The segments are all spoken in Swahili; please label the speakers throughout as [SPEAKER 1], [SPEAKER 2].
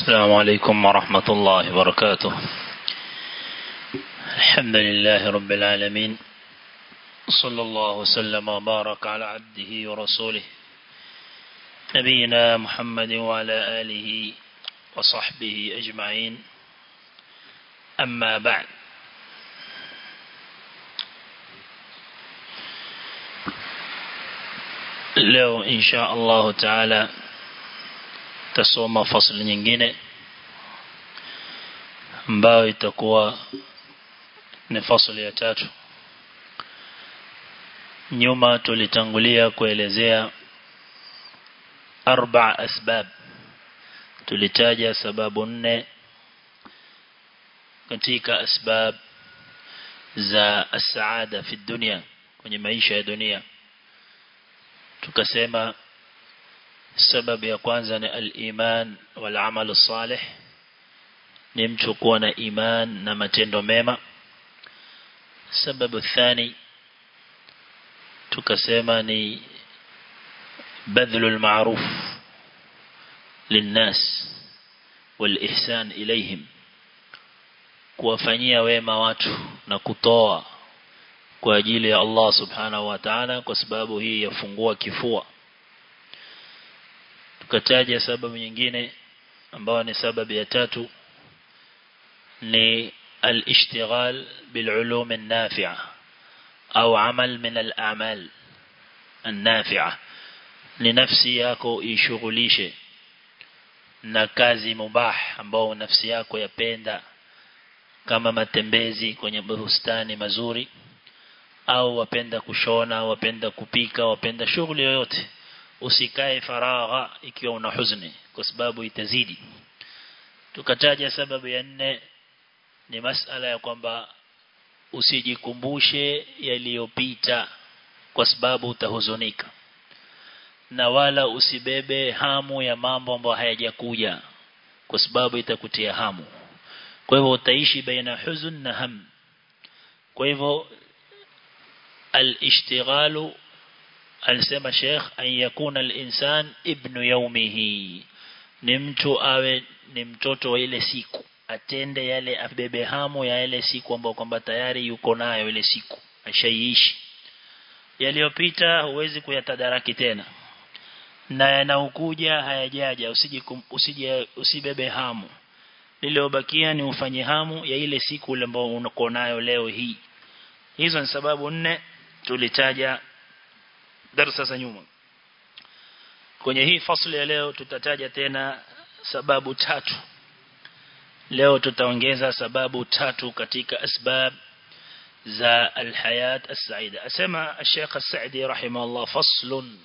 [SPEAKER 1] السلام عليكم ورحمة الله وبركاته الحمد لله رب العالمين صلى الله وسلم وبارك على عبده ورسوله نبينا محمد وعلى آله وصحبه أجمعين أما بعد leo insha Allah taala tasoma fasli nyingine ambayo itakuwa ni fasli ya tatu nyuma tulitangulia kuelezea arba asbab tulitaja sababu nne katika asbab za as-saada fi dunia kwenye maisha ya dunia tukasema sababu ya kwanza ni al-iman wal amal salih ni mtu kuwa na iman na matendo mema sababu thani tukasema ni badhlu al-ma'ruf linnas wal-ihsan ilayhim kuwafanyia wema watu na kutoa kwa ajili ya Allah subhanahu wa ta'ala kwa sababu hii yafungua kifua tukataja sababu nyingine ambayo ni sababu ya tatu ni al-ishtighal bil-ulum an-nafi'a au amal min al-a'mal an-nafi'a ni nafsi yako ishughulishe na kazi mubah ambao nafsi yako yapenda kama matembezi kwenye bustani mazuri au wapenda kushona wapenda kupika wapenda shughuli yoyote usikae faragha ikiwa una huzuni kwa sababu itazidi tukataja sababu ya nne ni masala ya kwamba usijikumbushe yaliyopita kwa sababu utahuzunika na wala usibebe hamu ya mambo ambayo hayajakuja kwa sababu itakutia hamu kwa hivyo utaishi baina huzun na ham kwa hivyo الاشتغال alisema Sheikh an yakuna al-insan ibnu yawmihi ni mtu awe ni mtoto wa ile siku atende yale abebe hamu ya ile siku ambayo kwamba tayari yuko nayo ile siku ashaiishi yaliyopita huwezi kuyatadaraki tena na yanaokuja hayajaja usije usije usibebe hamu lililobakia ni ufanye hamu ya ile siku ile ambayo uko nayo leo hii hizo ni sababu nne tulitaja darasa za nyuma kwenye hii fasli ya leo tutataja tena sababu tatu leo tutaongeza sababu tatu katika asbab za alhayat as-saida asema Sheikh As-Sa'di rahimahullah faslun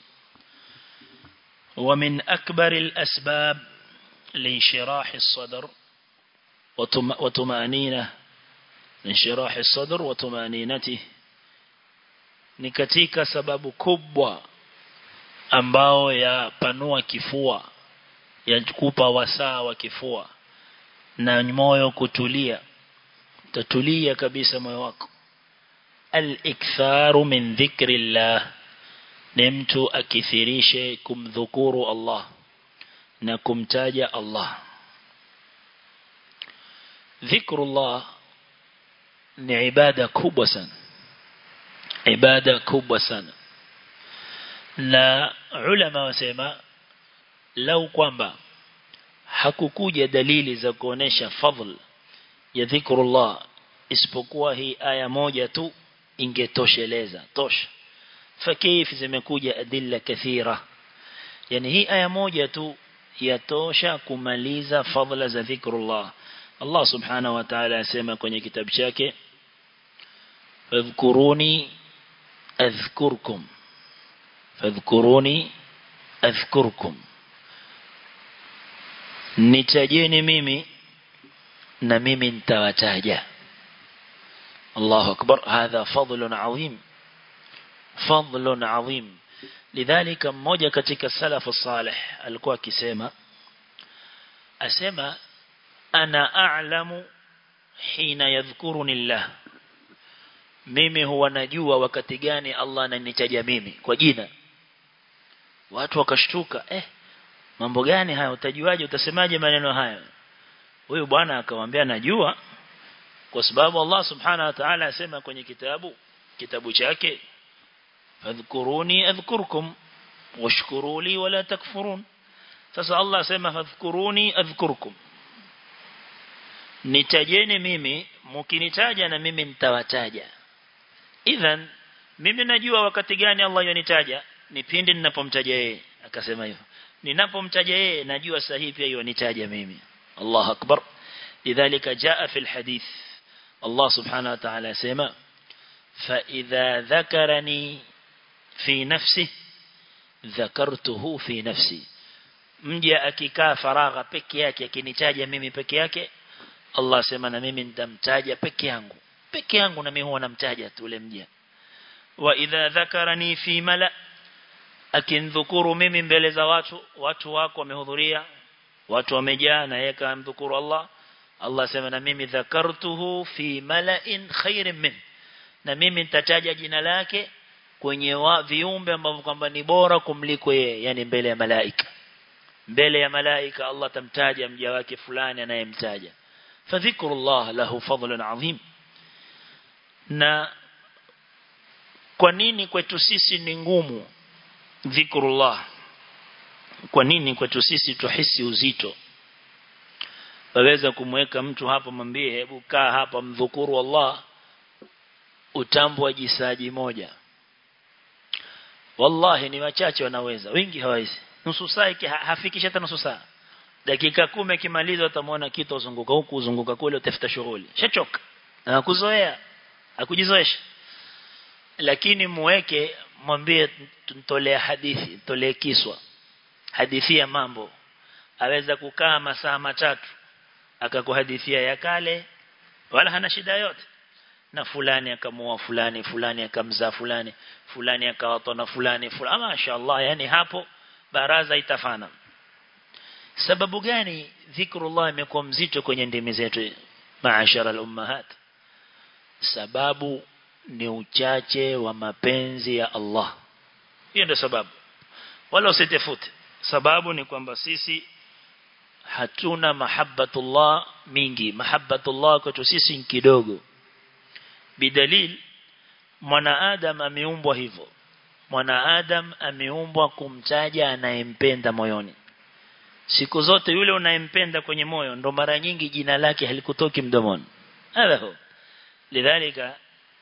[SPEAKER 1] ومن أكبر الأسباب لانشراح الصدر وطمأنينة انشراح الصدر وطمأنينته ni katika sababu kubwa ambao yapanua kifua yakupa wasaa wa kifua na moyo kutulia tatulia kabisa moyo wako al-iktharu min dhikrillah ni mtu akithirishe kumdhukuru Allah na kumtaja Allah dhikrullah ni ibada kubwa sana ibada kubwa sana na ulama wasema lau kwamba hakukuja dalili za kuonesha fadhl ya dhikrullah isipokuwa hii aya moja tu ingetosheleza tosha fakif zimekuja adilla kathira yani hii aya moja tu yatosha kumaliza fadhila za dhikrullah Allah subhanahu wa ta'ala asema kwenye kitabu chake fadhkuruni أذكركم فاذكروني أذكركم nitajeni mimi na mimi nitawataja Allahu akbar hadha fadlun adhim fadlun adhim lidhalika mmoja katika salafu salih alikuwa akisema asema ana a'lamu hina yadhkuruni Allah mimi huwa najua wakati gani Allah ananitaja mimi kwa jina watu wakashtuka eh mambo gani haya utajuaje utasemaje maneno haya huyu bwana akamwambia najua kwa sababu Allah subhanahu wa ta'ala asema kwenye kitabu kitabu chake fadhkuruni adhkurkum washkuru li wala takfurun sasa Allah asema fadhkuruni adhkurkum nitajeni mimi mkinitaja na mimi nitawataja idhan mimi najua wakati gani Allah yonitaja ni pindi ninapomtaja yeye akasema hivyo ninapomtaja yeye najua sahihi pia yonitaja mimi Allah akbar lidhalika jaa fi alhadith Allah subhanahu wa ta'ala sema fa idha dhakarani fi nafsi dhakartuhu fi nafsi mja akikaa faragha peke yake akinitaja mimi peke yake Allah sema na mimi nitamtaja peke yangu peke yangu na mimi huwa namtaja tu ule mja wa idha dhakarani fi mala akindhukuru mimi mbele za watu watu wako wamehudhuria watu wamejaa na yeye kamdhukuru Allah Allah sema na mimi dhakartuhu fi mala'in khairin min na mimi nitataja jina lake kwenye wa, viumbe ambavyo kwamba ni bora kumliko yeye yani mbele ya malaika mbele ya malaika Allah tamtaja mja wake fulani anayemtaja fadhikrullah lahu fadlun adhim na kwa nini kwetu sisi ni ngumu dhikrullah kwa nini kwetu sisi tuhisi uzito waweza kumweka mtu hapa mwambie hebu kaa hapa mdhukuru Allah utambo wa jisaji moja wallahi ni wachache wanaweza wengi hawawezi nusu saa hafikishi hata nusu saa dakika kumi kimaliza utamwona kitu uzunguka huku uzunguka kule utafuta shughuli shachoka na kuzoea akujizoesha lakini muweke mwambie tuntolea hadithi tolee kiswa hadithia mambo aweza kukaa masaa matatu akakuhadithia ya kale wala hana shida yote na fulani akamua fulani fulani akamzaa fulani fulani akawatwa na fulani fulani mashaallah yani hapo baraza itafana sababu gani dhikrullah imekuwa mzito kwenye ndimi zetu maashara al-ummahat sababu ni uchache wa mapenzi ya Allah hiyo ndio sababu wala usitefute sababu ni kwamba sisi hatuna mahabbatullah mingi mahabbatullah kwetu sisi ni kidogo bidalil mwanaadam ameumbwa hivyo mwanaadam ameumbwa kumtaja anayempenda moyoni siku zote yule unayempenda kwenye moyo ndo mara nyingi jina lake halikutoki mdomoni hapo lidhalika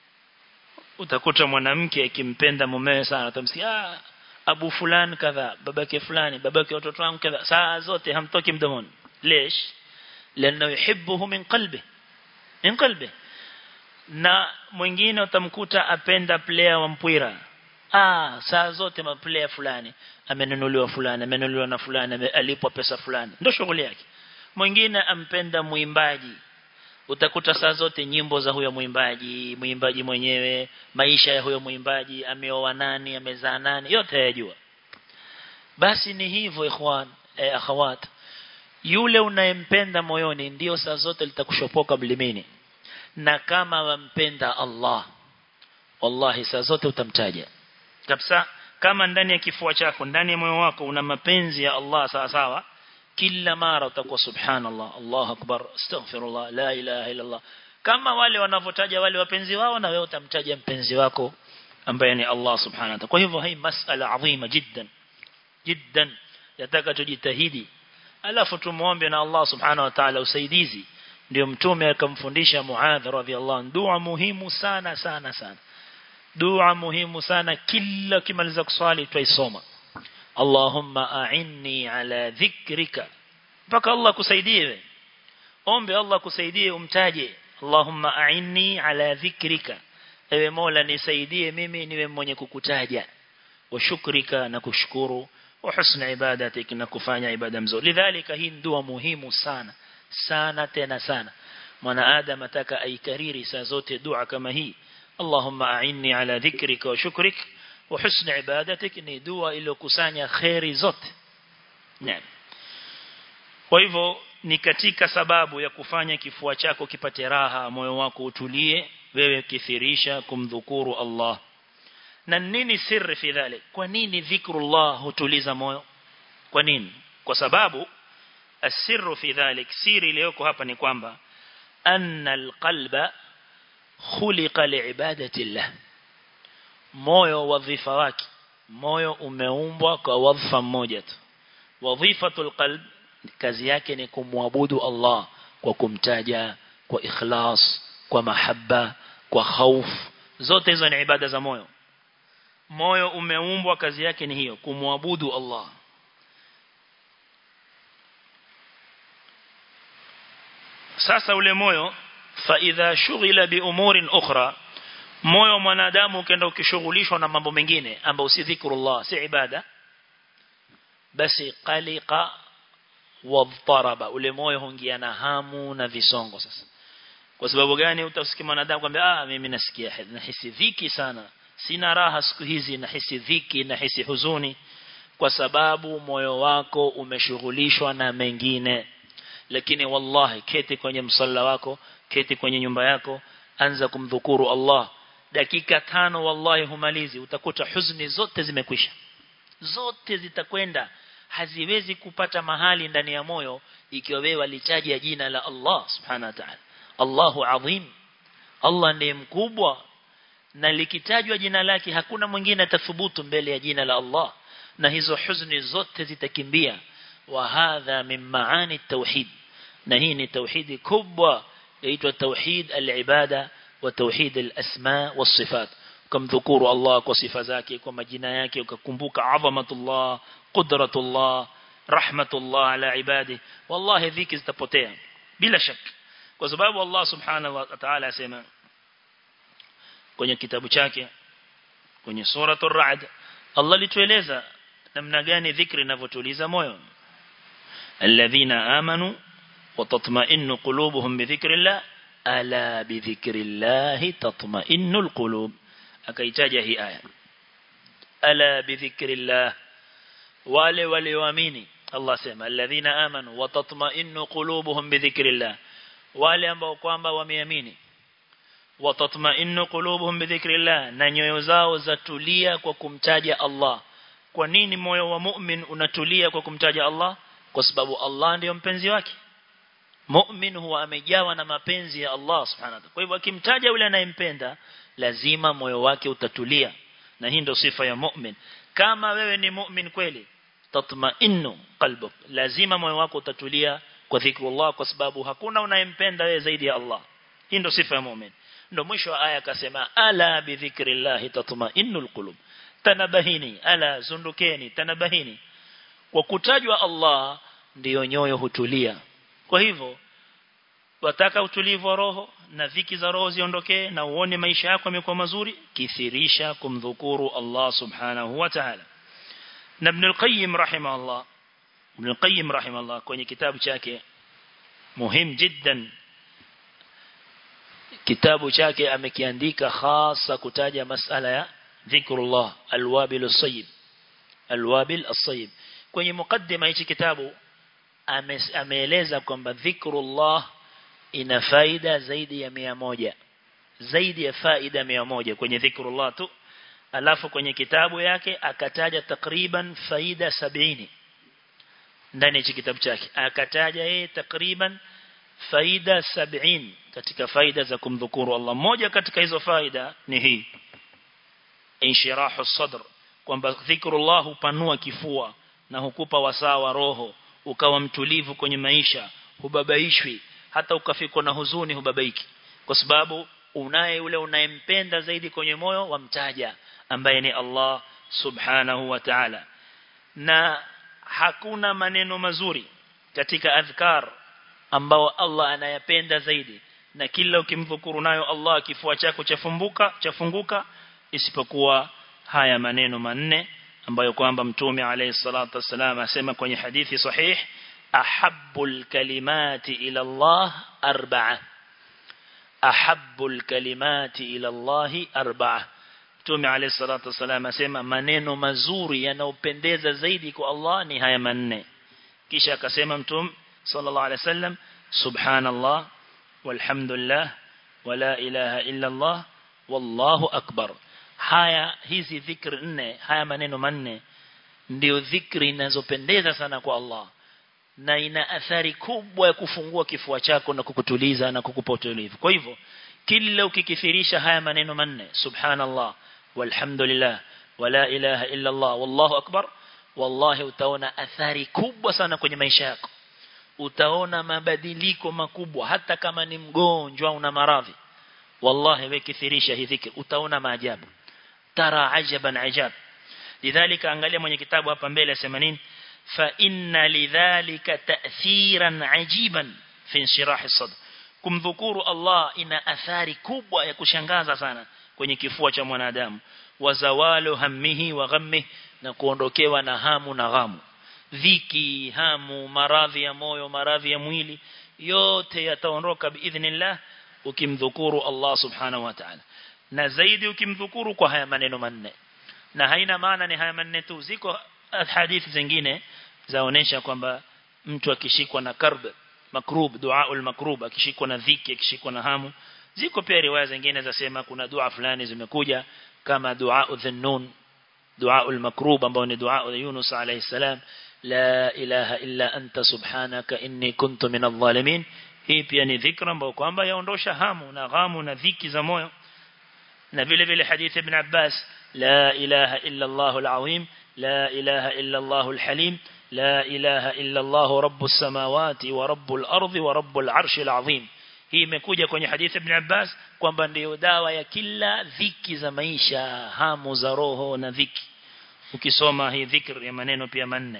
[SPEAKER 1] utakuta mwanamke akimpenda mumewe sana utamsikia ah abu fulani kadha babake fulani babake watoto wangu kadha saa zote hamtoki mdomoni lesh lana yuhibbuhu min qalbi min qalbi na mwingine utamkuta apenda player wa mpira ah saa zote ma player fulani amenunuliwa fulani amenunuliwa na fulani alipwa pesa fulani ndio shughuli yake mwingine ampenda muimbaji utakuta saa zote nyimbo za huyo mwimbaji mwimbaji mwenyewe maisha ya huyo mwimbaji ameoa nani amezaa nani yote yajua basi ni hivyo ikhwan eh, akhawat yule unayempenda moyoni ndio saa zote litakushopoka mlimini na kama wampenda Allah wallahi saa zote utamtaja kabisa kama ndani ya kifua chako ndani ya moyo wako una mapenzi ya Allah sawa sawa kila mara utakuwa subhanallah Allahu akbar astaghfirullah la ilaha illa Allah kama wale wanavotaja wale wapenzi wao na wewe utamtaja mpenzi wako ambaye ni Allah subhanahu wa ta'ala kwa hivyo hii masala adhima jiddan jiddan yataka tujitahidi alafu tumuombe na Allah subhanahu wa ta'ala usaidizi ndio mtume akamfundisha Muadh radhiallahu dua muhimu sana sana sana dua muhimu sana kila kimaliza kuswali tuisoma Allahumma a'inni ala dhikrika mpaka Allah kusaidie ombe Allah kusaidie umtaje Allahumma a'inni ala dhikrika ewe Mola nisaidie mimi niwe mwenye kukutaja wa shukrika na kushukuru wa husna ibadatik na kufanya ibada mzuri lidhalika hii dua muhimu sana sana tena sana mwanadamu ataka aikariri saa zote dua kama hii Allahumma a'inni ala dhikrika wa shukrika wa husni ibadatik ni dua iliyokusanya khairi zote naam kwa hivyo ni katika sababu ya kufanya kifua chako kipate raha moyo wako utulie wewe kithirisha kumdhukuru Allah na nini siri fi dhalik kwa nini dhikrullah hutuliza moyo kwa nini
[SPEAKER 2] kwa sababu asirru fi dhalik siri iliyoko hapa ni kwamba anna alqalba khuliqa liibadati llah moyo wadhifa wake moyo umeumbwa kwa wadhifa mmoja tu wadhifatul qalb kazi yake ni kumwabudu Allah kwa kumtaja kwa ikhlas kwa mahaba kwa khauf zote hizo ni ibada za moyo moyo umeumbwa kazi yake ni hiyo kumwabudu Allah sasa ule moyo fa idha shughila bi umurin ukhra moyo mwanadamu ukienda ukishughulishwa na mambo mengine ambayo si dhikrullah si ibada basi qaliqa wadharaba ule moyo huingia na hamu na visongo sasa kwa sababu gani utasikia mwanadamu kwambia ah mimi nasikia nahisi dhiki sana sina raha siku hizi nahisi dhiki nahisi huzuni kwa sababu moyo wako umeshughulishwa na mengine lakini wallahi keti kwenye msalla wako keti kwenye nyumba yako anza kumdhukuru Allah dakika tano wallahi humalizi utakuta huzuni zote zimekwisha zote zitakwenda haziwezi kupata mahali ndani ya moyo ikiwa wewe walitaja jina la Allah subhanahu wa ta'ala Allahu azim Allah ndiye mkubwa na likitajwa jina lake hakuna mwingine atathubutu mbele ya jina la Allah na hizo huzuni zote zitakimbia wa hadha min maani tauhid na hii ni tauhidi kubwa yaitwa tauhid al-ibada wa tauhid al-asma was-sifat kumdhukuru Allah kwa sifa zake kwa majina yake ukakumbuka adhamatullah qudratullah rahmatullah ala ibadi wallahi dhiki zitapotea bila shaka kwa sababu Allah subhanahu wa ta'ala asema kwenye kitabu chake kwenye suratul ra'd Allah litueleza namna gani dhikri inavyotuliza moyo alladhina amanu وتطمئن قلوبهم بذكر الله ألا بذكر الله تطمئن القلوب akaitaja hii aya ala bidhikrillah wale walioamini Allah sema alladhina amanu wa tatma'innu qulubuhum bidhikrillah wale ambao kwamba wameamini wa tatma'innu qulubuhum bidhikrillah na nyoyo zao zatulia kwa kumtaja Allah kwa nini moyo wa mu'min unatulia kwa kumtaja Allah kwa sababu Allah ndiyo mpenzi wake mu'min huwa amejawa na mapenzi ya Allah subhanahu wa ta'ala kwa hivyo akimtaja yule anayempenda lazima moyo wake utatulia na hii ndio sifa ya mu'min kama wewe ni mu'min kweli tatma'innu qalbuk lazima moyo wako utatulia kwa dhikrullah kwa sababu hakuna unayempenda wewe zaidi ya Allah hii ndio sifa ya mu'min ndio mwisho wa aya akasema ala bi dhikrillah tatma'innul qulub tanabahini ala zundukeni tanabahini kwa kutajwa Allah ndiyo nyoyo hutulia kwa hivyo wataka utulivu wa roho na dhiki za roho ziondokee na uone maisha yako yamekuwa mazuri kithirisha kumdhukuru Allah subhanahu wa ta'ala na Ibn al-Qayyim rahimahullah Ibn al-Qayyim rahimahullah kwenye kitabu chake muhim jiddan kitabu chake amekiandika hasa kutaja masala ya dhikrullah alwabil as-sayyib alwabil as-sayyib kwenye mukaddima hichi kitabu ameeleza kwamba dhikrullah ina faida zaidi ya mia moja zaidi ya faida mia moja kwenye dhikrullah tu alafu kwenye kitabu yake akataja takriban faida sabini ndani ya kitabu chake akataja yeye takriban faida sabini katika faida za kumdhukuru Allah moja katika hizo faida ni hii inshirahu sadr kwamba dhikrullah hupanua kifua na hukupa wasaa wa roho ukawa mtulivu kwenye maisha hubabaishwi hata ukafikwa na huzuni hubabaiki kwa sababu unaye yule unayempenda zaidi kwenye moyo wamtaja ambaye ni Allah subhanahu wa ta'ala na hakuna maneno mazuri katika adhkar ambao Allah anayapenda zaidi na kila ukimdhukuru nayo Allah kifua chako chafumbuka chafunguka isipokuwa haya maneno manne ambayo kwamba mtume alayhi salatu wasalam asema kwenye hadithi sahih ahabbul kalimati ila Allah arba'a ahabbul kalimati ila Allah arba'a mtume alayhi salatu wasalam asema maneno mazuri yanayopendeza zaidi kwa Allah ni haya manne kisha akasema mtume sallallahu alayhi wasallam subhanallah walhamdulillah wala ilaha illa Allah wallahu akbar haya hizi dhikri nne haya maneno manne ndio dhikri zinazopendeza sana kwa Allah
[SPEAKER 1] na ina athari kubwa ya kufungua kifua chako na kukutuliza na kukupa utulivu kwa hivyo kila ukikithirisha haya maneno manne subhanallah walhamdulillah wala ilaha illa Allah wallahu akbar wallahi utaona athari kubwa sana kwenye maisha yako utaona mabadiliko makubwa hata kama ni mgonjwa una maradhi wallahi wewe kithirisha hii dhikr utaona maajabu tara ajaban ajab lidhalika angalia mwenye kitabu hapa mbele asema nini fa inna lidhalika ta'thiran ajiban fi inshirah as-sadr kumdhukuru Allah ina athari kubwa ya kushangaza sana kwenye kifua cha mwanadamu wazawalu hammihi wa ghammihi na kuondokewa na hamu na ghamu dhiki hamu maradhi ya moyo maradhi ya mwili yote yataondoka biidhnillah ukimdhukuru Allah subhanahu wa ta'ala na zaidi ukimdhukuru kwa haya maneno manne na haina maana ni haya manne tu ziko hadithi zingine zaonesha kwamba mtu akishikwa na karb makrub duaul makrub akishikwa na dhiki akishikwa na hamu ziko pia riwaya zingine zasema kuna dua fulani zimekuja kama dua dhunnun دعاء المكروب ambao ni dua ya Yunus alayhi salam la ilaha illa anta subhanaka inni kuntu minadh dhalimin hii pia ni dhikra ambayo kwamba yaondosha hamu na ghamu na dhiki za moyo na vile vile hadithi ibn Abbas la ilaha illa Allah al-azim la ilaha illa Allah al-halim la ilaha illa Allah rabbus samawati wa rabbul ardi wa rabbul arshi al-azim hii imekuja kwenye hadithi ibn Abbas kwamba ndio dawa ya kila dhiki za maisha hamu za roho na dhiki ukisoma hii dhikr ya maneno pia manne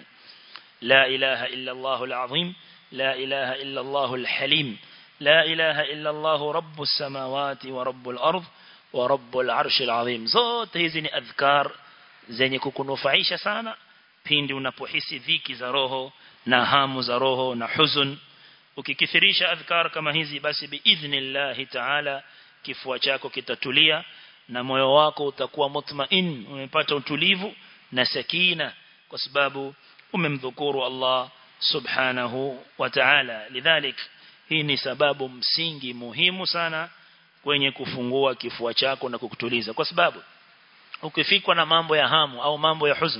[SPEAKER 1] la ilaha illa Allah al-azim la ilaha illa Allah al-halim la ilaha illa Allah rabbus samawati wa rabbul ard wa rabbul arshi al-azim zote hizi ni adhkar zenye kukunufaisha sana pindi unapohisi dhiki za roho na hamu za roho na huzun ukikithirisha adhkar kama hizi basi biidhnillah ta'ala kifua chako kitatulia na moyo wako utakuwa mutmain umepata utulivu na sakina kwa sababu umemdhukuru Allah subhanahu wa ta'ala lidhalik hii ni sababu msingi muhimu sana kwenye kufungua kifua chako na kukutuliza kwa sababu ukifikwa na mambo ya hamu au mambo ya huzn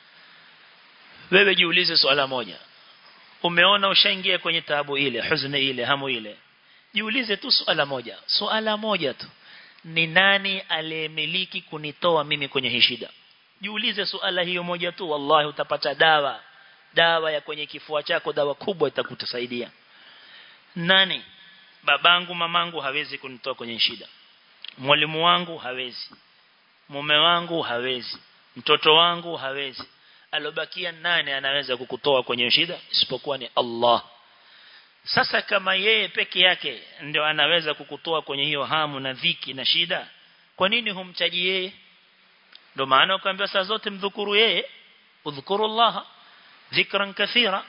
[SPEAKER 1] wewe jiulize swala moja umeona ushaingia kwenye taabu ile huzuni ile hamu ile jiulize tu swala moja swala moja tu ni nani aliyemiliki kunitoa mimi kwenye hii shida jiulize swala hiyo moja tu wallahi utapata dawa dawa ya kwenye kifua chako dawa kubwa itakutusaidia nani babangu mamangu hawezi kunitoa kwenye shida mwalimu wangu hawezi mume wangu hawezi mtoto wangu hawezi alobakia nani anaweza kukutoa kwenye shida isipokuwa ni Allah sasa kama yeye peke yake ndio anaweza kukutoa kwenye hiyo hamu na dhiki na shida kwa nini humchaji yeye ndio maana ukaambiwa saa zote mdhukuru yeye udhkuru Allah dhikran kathira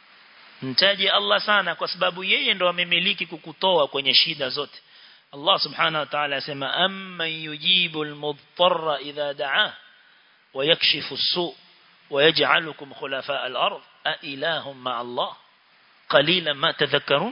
[SPEAKER 1] mtaji Allah sana kwa sababu yeye ndo amemiliki kukutoa kwenye shida zote Allah subhanahu wa ta'ala asema amma yujibu al-mudtarra idha da'a wa yakshifu as-su' ويجعلكم خلفاء الأرض أإله مع الله قليلا ما تذكرون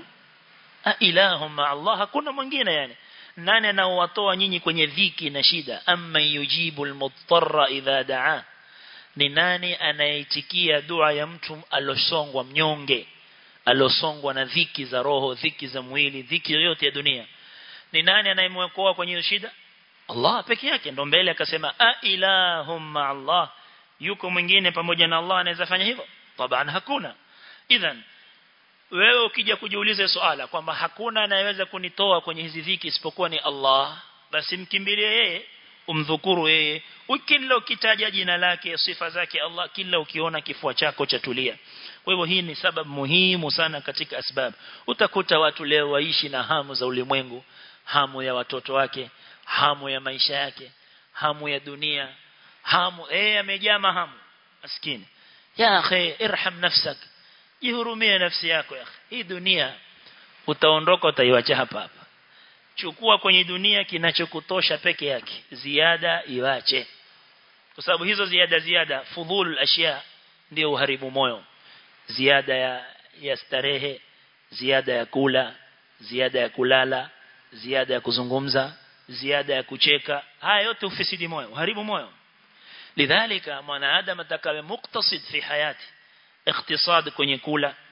[SPEAKER 1] أإله مع الله hakuna mwingine yani nani anaowatoa nyinyi kwenye dhiki na shida amma yujibu almuttarra idha daa ni nani anayeitikia dua ya mtu alosongwa mnyonge alosongwa na dhiki za roho dhiki za mwili dhiki yoyote ya dunia ni nani anayemwokoa kwenye shida Allah peke yake ndo mbele akasema a ilahum ma Allah yuko mwingine pamoja na Allah anaweza fanya hivyo taban hakuna idhan wewe ukija kujiuliza swala kwamba hakuna anayeweza kunitoa kwenye hizi dhiki isipokuwa ni Allah basi mkimbilie yeye umdhukuru yeye ukila ukitaja jina lake sifa zake Allah kila ukiona kifua chako chatulia kwa hivyo hii ni sababu muhimu sana katika asbab utakuta watu leo waishi na hamu za ulimwengu hamu ya watoto wake hamu ya maisha yake hamu ya dunia hamu eh amejaa mahamu maskini ya akhi irham nafsak jihurumie nafsi yako ya akhi hii dunia utaondoka utaiacha hapa hapa chukua kwenye dunia kinachokutosha peke yake ziada iwache kwa sababu hizo ziada ziada fudhul ashya ndio uharibu moyo ziada ya ya starehe ziada ya kula ziada ya kulala ziada ya kuzungumza ziada ya kucheka haya yote ufisidi moyo uharibu moyo lidhalika mwanadamu atakawe muktasid fi hayati ikhtisad kwenye kula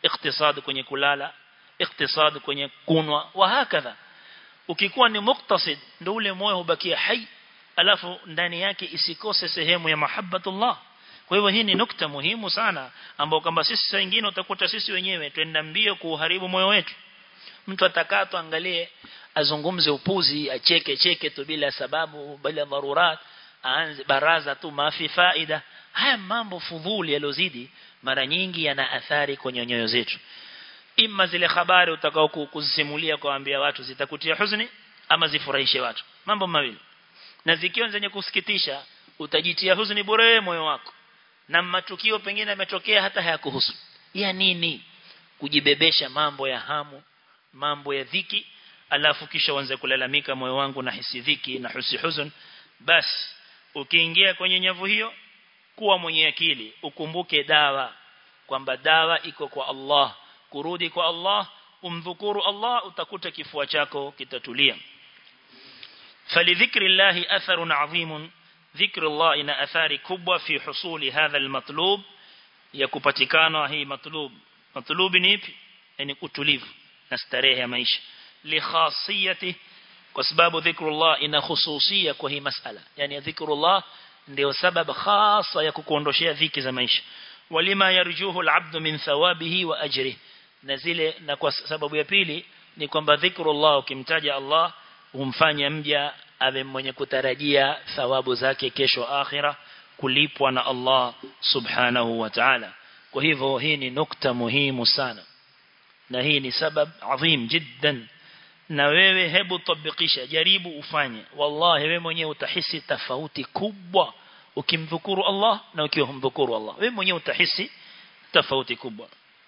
[SPEAKER 2] iktisad kwenye kulala iktisad kwenye kunwa wa hakadha ukikuwa ni muktasid ndio ule moyo hubakia hai alafu ndani yake isikose sehemu ya mahabbatullah kwa hivyo hii ni nukta muhimu sana ambao kwamba sisi wengine utakuta sisi wenyewe twenda mbio kuharibu moyo wetu mtu atakaa tu angalie azungumze upuzi acheke cheke tu bila sababu bila dharurat aanze baraza tu mafi faida haya mambo fudhuli yalozidi mara nyingi yana athari kwenye nyoyo zetu imma zile habari utakao kuzisimulia kuambia watu zitakutia huzuni ama zifurahishe watu mambo mawili na zikiwa zenye kusikitisha utajitia huzuni bure moyo wako na matukio pengine yametokea hata hayakuhusu ya nini kujibebesha mambo ya hamu mambo ya dhiki alafu kisha uanze kulalamika moyo wangu na hisi dhiki na husi huzun basi ukiingia kwenye nyavu hiyo kuwa mwenye akili ukumbuke dawa kwamba dawa iko kwa Allah kurudi kwa Allah umdhukuru Allah utakuta kifua chako kitatulia falidhikri llahi atharun adhimun dhikri Allah ina athari kubwa fi husuli hadha almatlub ya kupatikana hii matlub matlub ni ipi yani utulivu na starehe ya maisha li khasiyati kwa sababu dhikrullah ina khususia kwa hii masala yani dhikrullah ndio sababu khasa ya kukuondoshea dhiki za maisha walima yarjuhu alabdu min thawabihi wa ajrihi na zile na kwa sababu ya pili ni kwamba dhikrullah ukimtaja Allah humfanya mja awe mwenye kutarajia thawabu zake kesho akhira kulipwa na Allah subhanahu wa ta'ala kwa hivyo hii ni nukta muhimu sana na hii ni sabab adhim jiddan na wewe hebu tabikisha jaribu ufanye wallahi wewe mwenyewe utahisi tofauti kubwa ukimdhukuru Allah na ukiwa humdhukuru Allah wewe mwenyewe utahisi tofauti kubwa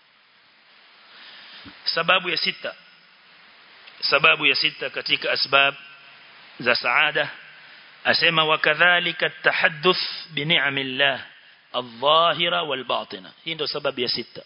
[SPEAKER 2] sababu ya sita sababu ya sita katika asbab za saada asema wakadhalika tahadduth bi ni'amillah adh-dhahira wal-batina hii ndio sababu ya sita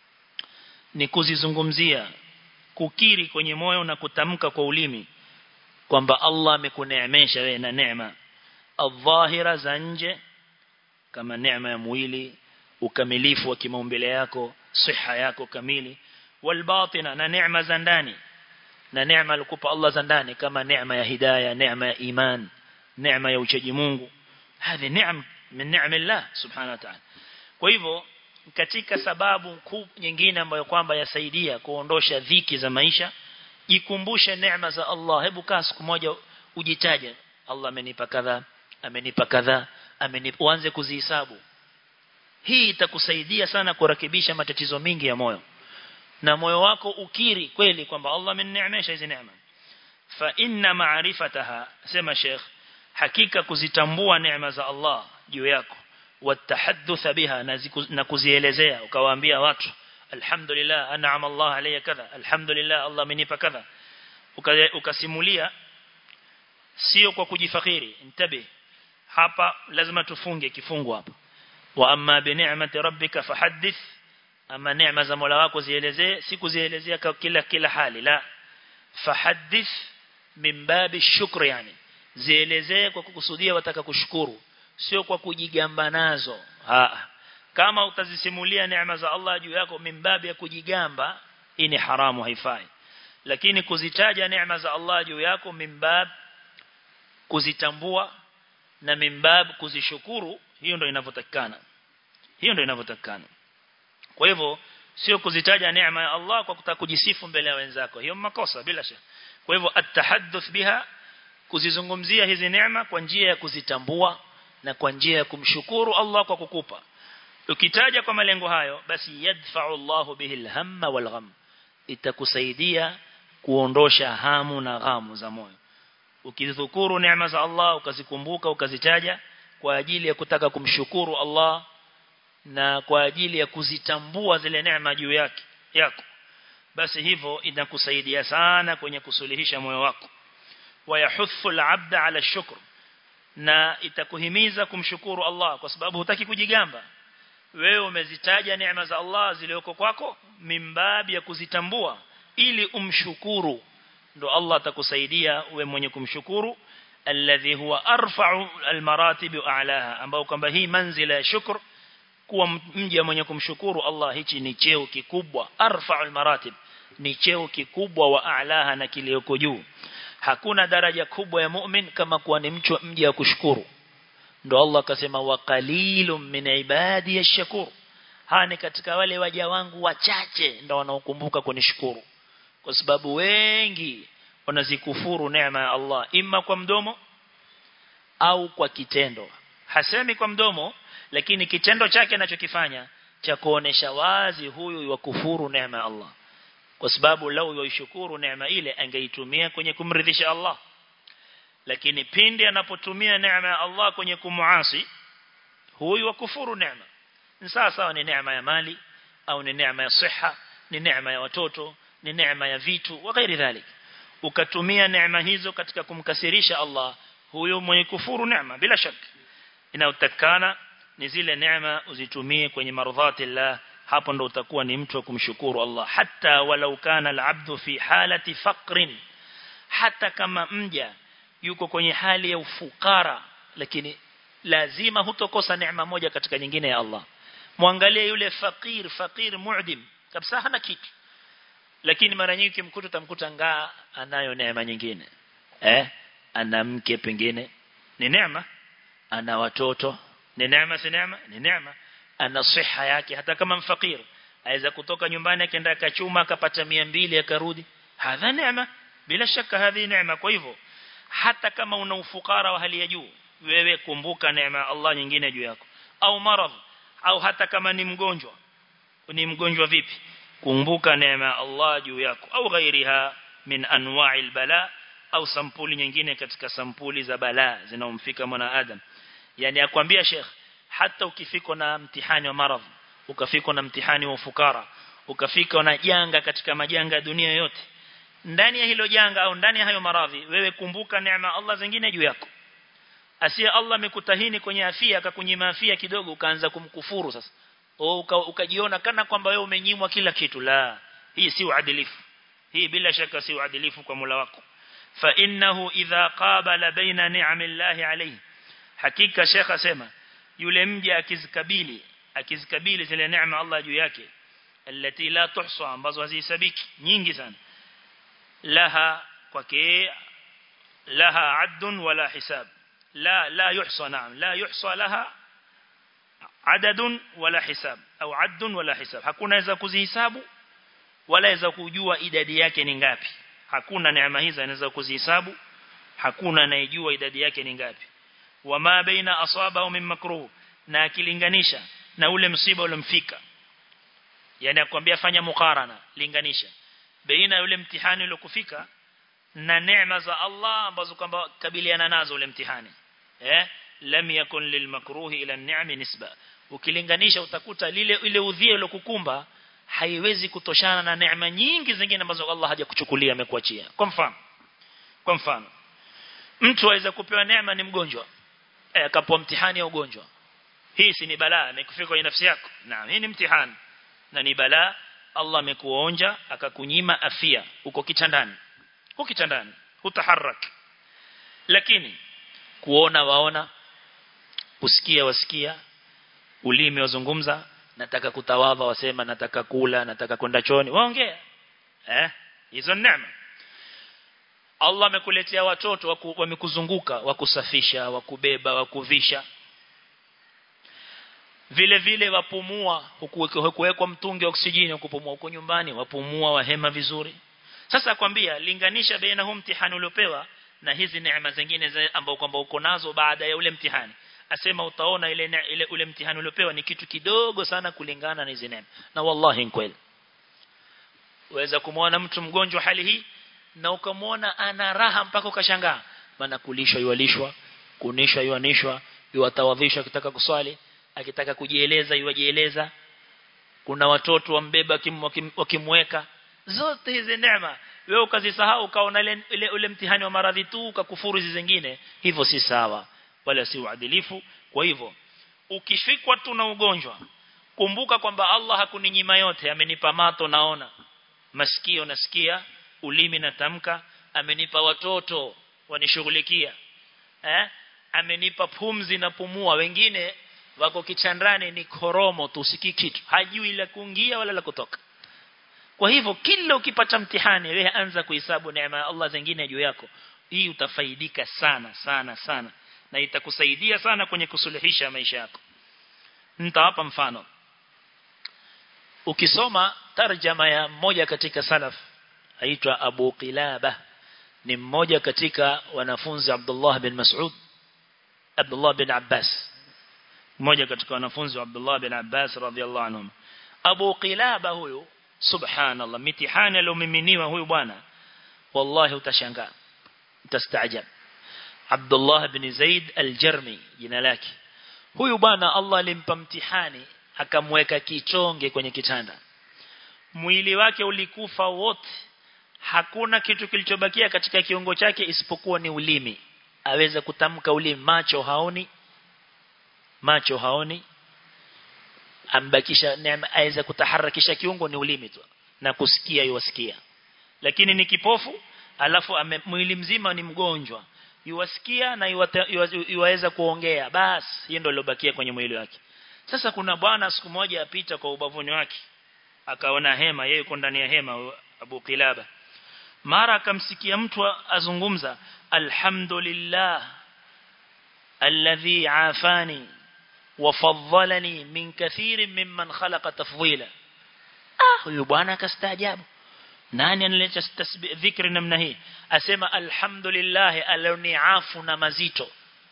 [SPEAKER 2] ni kuzizungumzia kukiri kwenye moyo na kutamka kwa ulimi kwamba Allah amekuneemesha wewe na neema adh-dhahira za nje kama neema ya mwili ukamilifu wa kimaumbile yako siha yako kamili walbatina na neema za ndani na neema alikupa Allah za ndani kama neema ya hidayah neema ya iman neema ya uchaji Mungu hizi neema min neema Allah subhanahu wa ta'ala kwa hivyo katika sababu kuu nyingine ambayo kwamba yasaidia kuondosha dhiki za maisha jikumbushe neema za Allah hebu kaa siku moja ujitaje Allah amenipa kadha amenipa kadha amenipa uanze kuzihesabu hii itakusaidia sana kurekebisha matatizo mingi ya moyo na moyo wako ukiri kweli kwamba Allah amenineemesha hizi neema fa inna ma'rifataha sema Sheikh hakika kuzitambua neema za Allah juu yako watahaddatha biha na kuzielezea ukawaambia watu alhamdulillah an'ama Allah alayya kadha alhamdulillah Allah amenipa kadha ukasimulia sio kwa kujifakhiri intabi hapa lazima tufunge kifungu hapa wa amma bi ni'mati rabbika fahaddith ama neema za Mola wako zielezee si kuzielezea kila kila hali la fahaddith min babi shukri yani zielezee kwa kukusudia wataka kushukuru sio kwa kujigamba nazo ha kama utazisimulia neema za Allah juu yako mimbabi ya kujigamba hii ni haramu haifai lakini kuzitaja neema za Allah juu yako mimbab kuzitambua na mimbab kuzishukuru hiyo ndio inavyotakikana hiyo ndio inavyotakikana kwa hivyo sio kuzitaja neema ya Allah kwa kutaka kujisifu mbele ya wenzako hiyo makosa bila shaka kwa hivyo atahadduth biha kuzizungumzia hizi neema kwa njia ya kuzitambua na kwa njia ya kumshukuru Allah kwa kukupa ukitaja kwa malengo hayo basi yadfa'u Allah bihi alhamma walgham itakusaidia kuondosha hamu na ghamu za moyo ukidhukuru neema za Allah ukazikumbuka ukazitaja kwa ajili ya kutaka kumshukuru Allah na kwa ajili ya kuzitambua zile neema juu yake yako basi hivyo inakusaidia sana kwenye kusuluhisha moyo wako wayahuthu al-'abda 'ala shukr na itakuhimiza kumshukuru Allah kwa sababu hutaki kujigamba wewe umezitaja neema za Allah zilizoko kwako mimbabi ya kuzitambua ili umshukuru ndo Allah atakusaidia uwe mwenye kumshukuru alladhi huwa arfa'u almaratib a'laha ambao kwamba hii manzila ya shukr kuwa mja mwenye kumshukuru Allah hichi ni cheo kikubwa arfa'ul maratib ni cheo kikubwa wa a'laha na kilioko juu hakuna daraja kubwa ya mu'min kama kuwa ni mtu mja wa kushukuru ndo Allah akasema wa qalilum min ibadi yashkur hani katika wale waja wangu wachache ndo wanaokumbuka kunishukuru kwa sababu wengi wanazikufuru neema ya Allah imma kwa mdomo au kwa kitendo hasemi kwa mdomo lakini kitendo chake anachokifanya cha kuonesha wazi huyu wa kufuru neema ya Allah kwa sababu lau yoishukuru neema ile angeitumia kwenye kumridhisha Allah lakini pindi anapotumia neema ya Allah kwenye kumuasi huyu wa kufuru neema ni sawa sawa ni neema ya mali au ni neema ya siha ni neema ya watoto ni neema ya vitu wa ghairi dhalik ukatumia neema hizo katika kumkasirisha Allah huyo mwenye kufuru neema bila shaka inayotakana ni zile neema uzitumie kwenye mardhati Allah hapo ndo utakuwa ni mtu wa kumshukuru Allah hata walau kana al-abdu fi halati faqrin hata kama mja yuko kwenye hali ya ufukara lakini lazima hutokosa neema moja katika nyingine ya Allah muangalie yule fakir fakir mu'dim kabisa hana kitu lakini mara nyingi kimkuta utamkuta ngaa anayo neema nyingine eh ana mke pengine ni neema ana watoto ni neema si neema ni neema ana siha yake hata kama mfakir aweza kutoka nyumbani akaenda akachuma akapata 200 akarudi hadha neema bila shaka hadhi neema kwa hivyo hata kama una ufukara wa hali ya juu wewe kumbuka neema ya Allah nyingine juu yako au maradhi au hata kama ni mgonjwa ni mgonjwa vipi kumbuka neema ya Allah juu yako au ghairiha min anwa'il bala au sampuli nyingine katika sampuli za bala zinaomfika mwanadamu yani akwambia Sheikh hata ukifika na mtihani wa maradhi ukafika na mtihani wa ufukara ukafika na janga katika majanga ya dunia yote ndani ya hilo janga au ndani ya hayo maradhi wewe kumbuka neema Allah zingine juu yako asiye Allah amekutahini kwenye afya akakunyima afya kidogo ukaanza kumkufuru sasa au ukajiona kana kwamba wewe umenyimwa kila kitu la hii si uadilifu hii bila shaka si uadilifu kwa Mola wako fa innahu idha qabala baina ni'amillahi alayhi hakika Sheikh asema yule mja akizikabili akizikabili zile neema Allah juu yake alati la tuhsa ambazo hazihesabiki nyingi sana laha kwake laha addun wala hisab la la yuhsa naam la yuhsa laha adadun wala hisab au addun wala hisab hakuna weza kuzihesabu wala weza kujua idadi yake ni ngapi hakuna neema hizo anaweza kuzihesabu hakuna anayejua idadi yake ni ngapi wama baina asaba min makruh na akilinganisha na ule msiba uliomfika yani akwambia fanya mukarana linganisha baina yule mtihani uliokufika na neema za Allah ambazo kwamba kabiliana nazo ule mtihani eh lam yakun lilmakruhi ila an-ni'ami nisba ukilinganisha utakuta lile ile udhia ulokukumba haiwezi kutoshana na neema nyingi zingine ambazo Allah hajakuchukulia amekuachia kwa mfano kwa mfano mtu aweza kupewa neema ni mgonjwa eh akapewa mtihani ya ugonjwa hii si ni balaa imekufika kwenye nafsi yako naam hii ni mtihani na ni balaa Allah amekuonja akakunyima afia uko kitandani uko kitandani hutaharak lakini kuona waona kusikia wasikia ulimi wazungumza nataka kutawadha wasema nataka kula nataka kwenda choni waongea eh hizo neema Allah amekuletea watoto wamekuzunguka wakusafisha wakubeba wakuvisha vile vile wapumua hukuwekwa mtungi wa oksijeni kupumua huko nyumbani wapumua wahema vizuri sasa akwambia linganisha baina huu mtihani uliopewa na hizi neema zingine ambao kwamba uko nazo baada ya ule mtihani asema utaona ile, ne, ile ule mtihani uliopewa ni kitu kidogo sana kulingana na hizi neema na wallahi kweli uweza kumwona mtu mgonjwa hali hii na ukamwona ana raha mpaka ukashangaa maana kulishwa yualishwa kunishwa yuanishwa yuatawadhishwa akitaka kuswali akitaka kujieleza yuajieleza kuna watoto wambeba wakimweka zote hizi neema wewe ukazisahau ukaona ile, ile ule mtihani wa maradhi tu ukakufuru hizi zingine hivyo si sawa wala si uadilifu kwa hivyo ukifikwa tu na ugonjwa kumbuka kwamba Allah hakuninyima yote amenipa mato naona masikio nasikia ulimi natamka amenipa watoto wanishughulikia eh amenipa pumzi na pumua wengine wako kichandani ni koromo tu usikii kitu hajui la kuingia wala la kutoka kwa hivyo kila ukipata mtihani wewe anza kuhesabu neema ya Allah zingine juu yako hii utafaidika sana sana sana na itakusaidia sana kwenye kusuluhisha maisha yako nitawapa mfano ukisoma tarjama ya mmoja katika salaf aitwa Abu Qilaba ni mmoja katika wanafunzi Abdullah bin Mas'ud Abdullah bin Abbas mmoja katika wanafunzi wa Abdullah bin Abbas radhiallahu anhum Abu Qilaba huyu subhanallah mitihani aliyomiminiwa huyu bwana wallahi utashangaa utastaajab Abdullah bin Zaid al-Jarmi jina lake huyu bwana Allah alimpa mtihani akamweka kichonge kwenye kitanda mwili wake ulikufa wote hakuna kitu kilichobakia katika kiungo chake isipokuwa ni ulimi aweza kutamka ulimi macho haoni macho haoni ambakisha neema aweza kutaharakisha kiungo ni ulimi tu na kusikia yuwasikia lakini ni kipofu alafu ame, mwili mzima ni mgonjwa yuwasikia na yuwaweza kuongea basi hiyo ndio iliyobakia kwenye mwili wake sasa kuna bwana siku moja apita kwa ubavuni wake akaona hema yeye yuko ndani ya hema Abu Kilaba mara akamsikia mtu azungumza alhamdulillah alladhi afani وفضلني من كثير ممن خلق تفضيلا ah huyu bwana akastaajabu nani analeta dhikri namna hii asema alhamdulillah aloniafu na mazito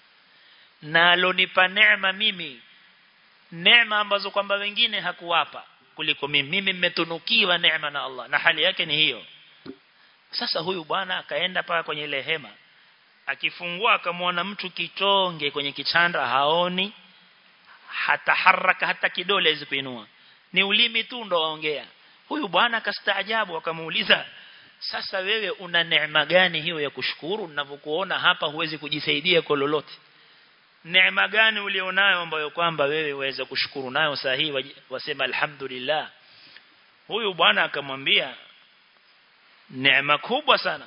[SPEAKER 2] na alonipa neema mimi neema ambazo kwamba wengine hakuwapa kuliko mimi mimi nimetunukiwa neema na Allah na hali yake ni hiyo sasa huyu bwana akaenda paka kwenye ile hema akifungua akamwona mtu kitonge kwenye kichanda haoni hata haraka hata kidole hizi kuinua ni ulimi tu ndo waongea huyu bwana akastaajabu akamuuliza sasa wewe una neema gani hiyo ya kushukuru ninavyokuona hapa huwezi kujisaidia kwa lolote neema gani ulionayo ambayo kwamba wewe uweze kushukuru nayo sahihi wasema alhamdulillah huyu bwana akamwambia neema kubwa sana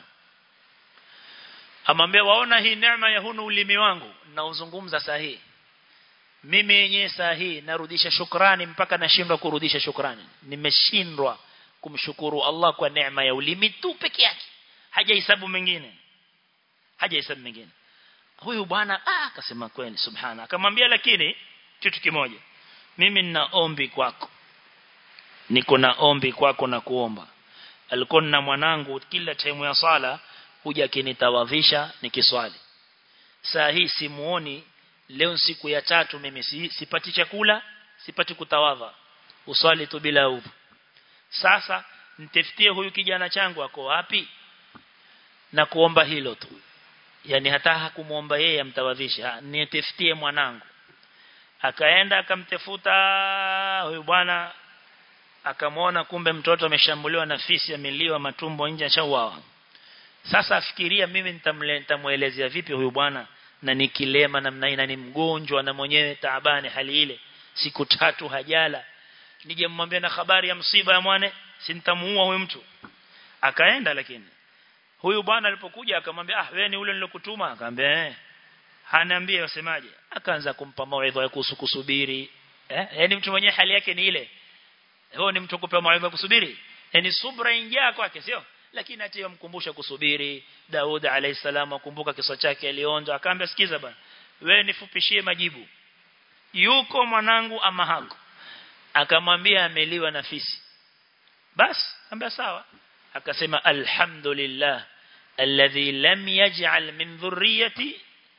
[SPEAKER 2] amwambia waona hii neema ya hunu ulimi wangu nauzungumza sahihi mimi yenyewe saa hii narudisha shukrani mpaka nashindwa kurudisha shukrani nimeshindwa kumshukuru Allah kwa neema ya ulimi tu peke yake hajahesabu mengine hajahesabu mengine huyu bwana ah akasema kweli subhana akamwambia lakini kitu kimoja mimi nina ombi kwako niko na ombi kwako na kuomba alikuwa na mwanangu kila time ya sala huja kinitawadhisha nikiswali saa hii simuoni leo siku ya tatu mimi si, sipati chakula sipati kutawadha uswali tu bila udhu sasa nitafutie huyu kijana changu ako wapi na kuomba hilo tu yani hata hakumuomba yeye amtawadhisha nitafutie mwanangu akaenda akamtafuta huyu bwana akamwona kumbe mtoto ameshambuliwa na fisi ameliwa matumbo nje ashauawa sasa afikiria mimi nitamuelezea vipi huyu bwana na ni kilema namna hii na ni mgonjwa na mwenyewe taabani hali ile siku tatu hajala nije mmwambie na habari ya msiba ya mwane sintamuua huyu mtu akaenda lakini huyu bwana alipokuja akamwambia ah wewe ni ule nilokutuma akamwambia eh haniambie wasemaje akaanza kumpa mawaidha ya kuhusu kusubiri eh yani mtu mwenyewe hali yake ni ile huyo ni mtu kupewa mawaidha kusubiri yani subra ingia kwake sio lakini ati mkumbusha kusubiri Daud alayhi salam akumbuka kisa chake alionja akaambia sikiza bana wewe nifupishie majibu yuko mwanangu ama hako akamwambia ameliwa na fisi bas ambia sawa akasema alhamdulillah alladhi lam yaj'al min dhurriyyati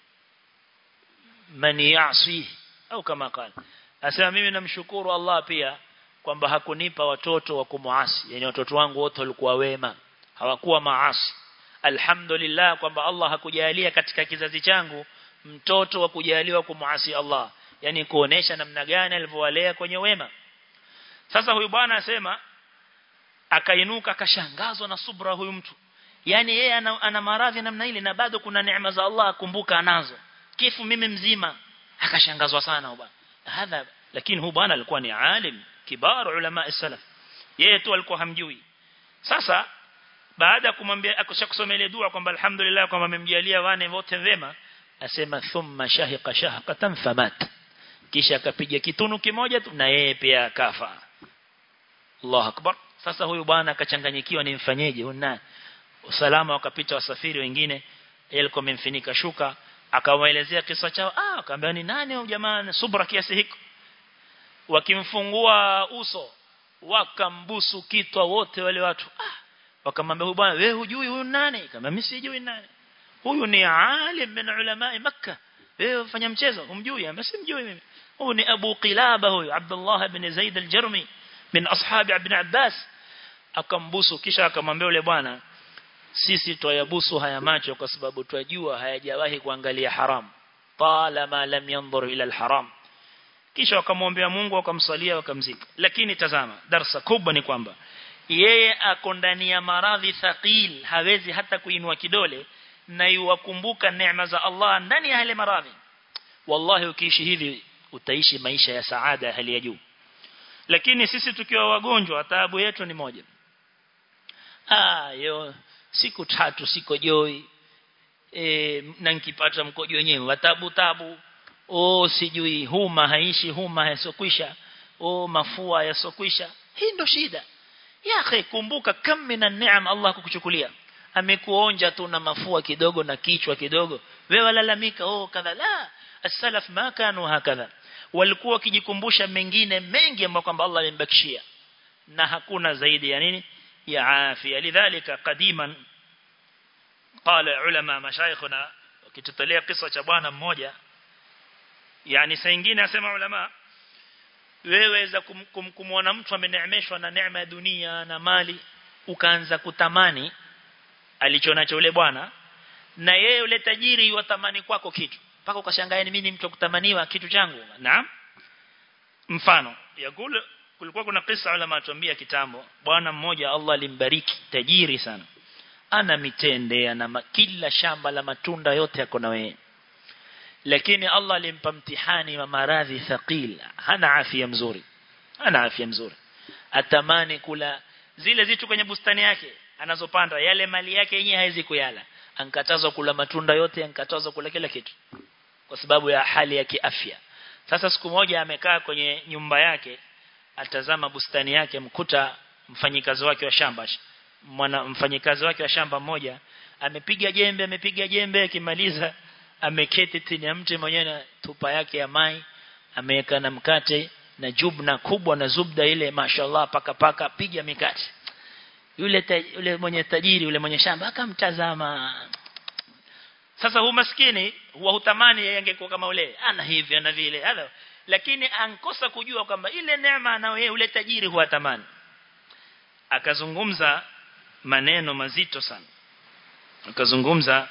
[SPEAKER 2] man ya'si au kama qala asema mimi namshukuru Allah pia kwamba hakunipa watoto wa kumuasi yani watoto wangu wote walikuwa wema hawakuwa maasi alhamdulillah kwamba Allah hakujalia katika kizazi changu mtoto wa kujaliwa kumuasi Allah yani kuonesha namna gani alivyowalea kwenye wema sasa huyu bwana asema akainuka akashangazwa na subra huyu mtu yani yeye ana, ana maradhi namna ile na bado kuna neema za Allah akumbuka anazo kifu mimi mzima akashangazwa sana bwana hadha lakini huyu bwana alikuwa ni alim kibar ulama salaf yeye tu alikuwa hamjui sasa baada ya kumwambia akishakusomea ile dua kwamba alhamdulillah kwamba amemjalia wane wote wema asema thumma shahiqa shahqatan famat kisha akapiga kitunu kimoja tu na yeye pia akafa Allahu akbar sasa huyu bwana akachanganyikiwa nimfanyeje huyu usalama wakapita wasafiri wengine yeye alikuwa amemfinika shuka akawaelezea kisa chao ah akamwambia ni nani huyu jamaa subra kiasi hiko wakimfungua uso wakambusu kitwa wote wale watu ah wakamwambia huyu bwana wewe hujui huyu nani kama mimi sijui nani huyu ni alim min ulama makkah wewe ufanya mchezo umjui ama simjui mimi huyu ni Abu Qilaba huyu Abdullah ibn Zaid al-Jarmi min ashabi ibn Abbas akambusu kisha akamwambia yule bwana sisi twayabusu haya macho kwa sababu twajua hayajawahi kuangalia haram talama lam yanzur ila al-haram kisha wakamwombea Mungu wakamsalia wakamzika lakini tazama darasa kubwa ni kwamba yeye ako ndani ya maradhi thaqil hawezi hata kuinua kidole na yuwakumbuka neema za Allah ndani ya yale maradhi wallahi ukiishi hivi utaishi maisha ya saada hali ya juu lakini sisi tukiwa wagonjwa taabu yetu ni moja ah yo siku tatu siko joi e, na nikipata mkojo wenyewe watabu tabu oh sijui huma haishi huma yasokwisha oh mafua yasokwisha hii ndo shida ya akhi kumbuka kam mina neema Allah kukuchukulia amekuonja tu na mafua kidogo na kichwa kidogo wewe lalamika oh kadha la as-salaf ma kanu hakadha walikuwa wakijikumbusha mengine mengi ambayo kwamba Allah amembakishia na hakuna zaidi ya nini ya afya lidhalika qadiman qala ulama mashayikhuna wakitutolea kisa cha bwana mmoja yani saa nyingine asema ulama wewe za kumwona mtu ameneemeshwa na neema ya dunia na mali ukaanza kutamani alichonacho yule bwana na yeye yule tajiri yutamani kwako kitu mpaka ukashangaa ni mimi mtu kutamaniwa kitu changu naam mfano yakule kulikuwa kuna kisa ulama atuambia kitambo bwana mmoja Allah alimbariki tajiri sana ana mitende ana kila shamba la matunda yote yako na wewe lakini Allah alimpa mtihani wa maradhi thaqil hana afya mzuri hana afya mzuri atamani kula zile zitu kwenye bustani yake anazopanda yale mali yake yenyewe haizi kuyala ankatazwa kula matunda yote ankatazwa kula kila kitu kwa sababu ya hali ya kiafya sasa siku moja amekaa kwenye nyumba yake atazama bustani yake mkuta mfanyikazi wake wa shamba mwana mfanyikazi wake wa shamba mmoja amepiga jembe amepiga jembe akimaliza ameketi chini ya mti mwenyewe na tupa yake ya mai ameweka na mkate na jubna kubwa na zubda ile mashallah paka paka piga mikate yule taj, yule mwenye tajiri yule mwenye shamba akamtazama sasa hu maskini huwa hutamani yeye angekuwa kama ule ana hivi ana vile halo lakini ankosa kujua kwamba ile neema anayo yeye ule tajiri huwa tamani akazungumza maneno mazito sana akazungumza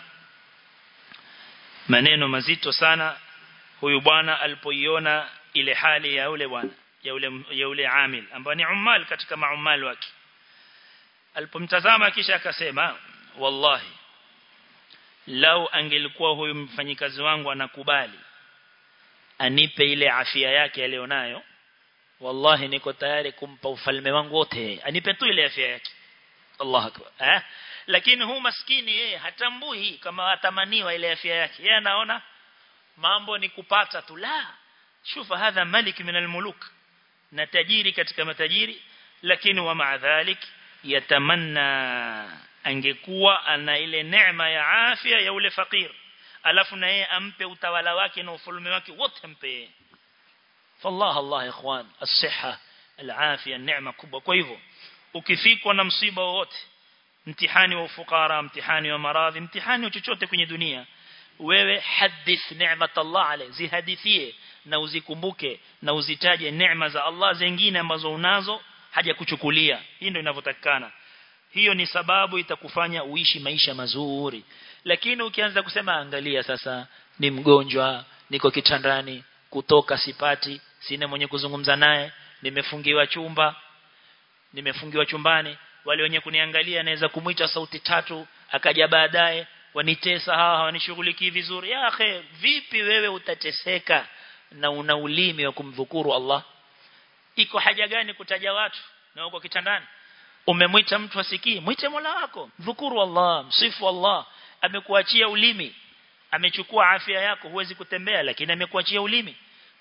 [SPEAKER 2] maneno mazito sana huyu bwana alipoiona ile hali ya ule bwana ya ule ya ule amil ambaye ni ummal katika maumal wake alipomtazama kisha akasema wallahi lau angelikuwa huyu mfanyikazi wangu anakubali anipe ile afya yake alionayo wallahi niko tayari kumpa ufalme wangu wote anipe tu ile afya yake Allah akbar eh lakini huu maskini yeye hatambui kama atamaniwa ile afya yake yeye anaona mambo ni kupata tu la shufa hadha malik min almuluk na tajiri katika matajiri lakini wa maadhalik yatamanna angekuwa ana ile neema ya afya ya ule fakir alafu na yeye ampe utawala wake na ufalme wake wote ampe fallah allah ikhwan as-siha al-afia neema kubwa kwa hivyo ukifikwa na msiba wote mtihani wa ufukara mtihani wa maradhi mtihani chochote kwenye dunia wewe hadith neemat Allah ale zihadithie na uzikumbuke na uzitaje neema za Allah zingine ambazo unazo haja kuchukulia hii ndio inavyotakikana hiyo ni sababu itakufanya uishi maisha mazuri lakini ukianza kusema angalia sasa ni mgonjwa niko kitandani kutoka sipati sina mwenye kuzungumza naye nimefungiwa chumba nimefungiwa chumbani wale wenye kuniangalia naweza kumuita sauti tatu akaja baadaye wanitesa hawa hawanishughulikii vizuri ya akhe vipi wewe utateseka na una ulimi wa kumdhukuru Allah iko haja gani kutaja watu na uko kitandani umemwita mtu asikii mwite Mola wako dhukuru Allah msifu Allah amekuachia ulimi amechukua afya yako huwezi kutembea lakini amekuachia ulimi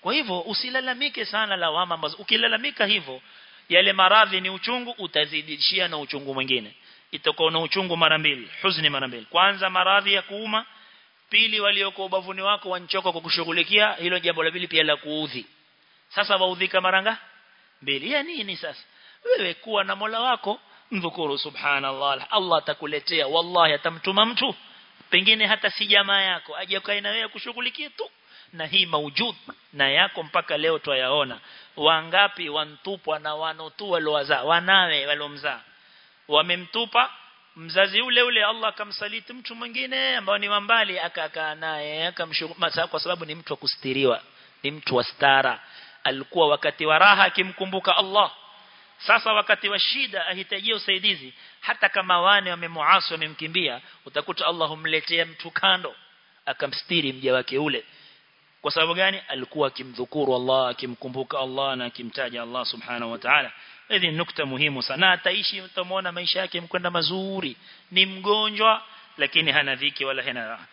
[SPEAKER 2] kwa hivyo usilalamike sana lawama ambazo ukilalamika hivyo yale maradhi ni uchungu utazidishia na uchungu mwingine itakuwa na uchungu mara mbili huzuni mara mbili kwanza maradhi ya kuuma pili walioko ubavuni wako wanchoka kwa kushughulikia hilo jambo la pili pia la kuudhi sasa waudhika maranga mbili ya nini sasa wewe kuwa na Mola wako mdhukuru subhanallah Allah atakuletea wallahi atamtuma mtu pengine hata si jamaa yako aje kae na wewe kushughulikia tu na hii maujud na yako mpaka leo twayaona wangapi wantupwa na wanotu walowazaa wanawe walomzaa wamemtupa mzazi ule ule Allah akamsaliti mtu mwingine ambao ni mbali akakaa naye akamshukuru kwa sababu ni mtu wa kustiriwa ni mtu wa stara alikuwa wakati wa raha akimkumbuka Allah sasa wakati wa shida ahitajia usaidizi hata kama wane wamemuasi wamemkimbia utakuta Allah humletea mtu kando akamstiri mja wake ule kwa sababu gani alikuwa akimdhukuru Allah akimkumbuka Allah na akimtaja Allah subhanahu wa ta'ala hizi nukta muhimu sana ataishi utamwona maisha yake mkwenda mazuri ni mgonjwa lakini hana dhiki wala hana raha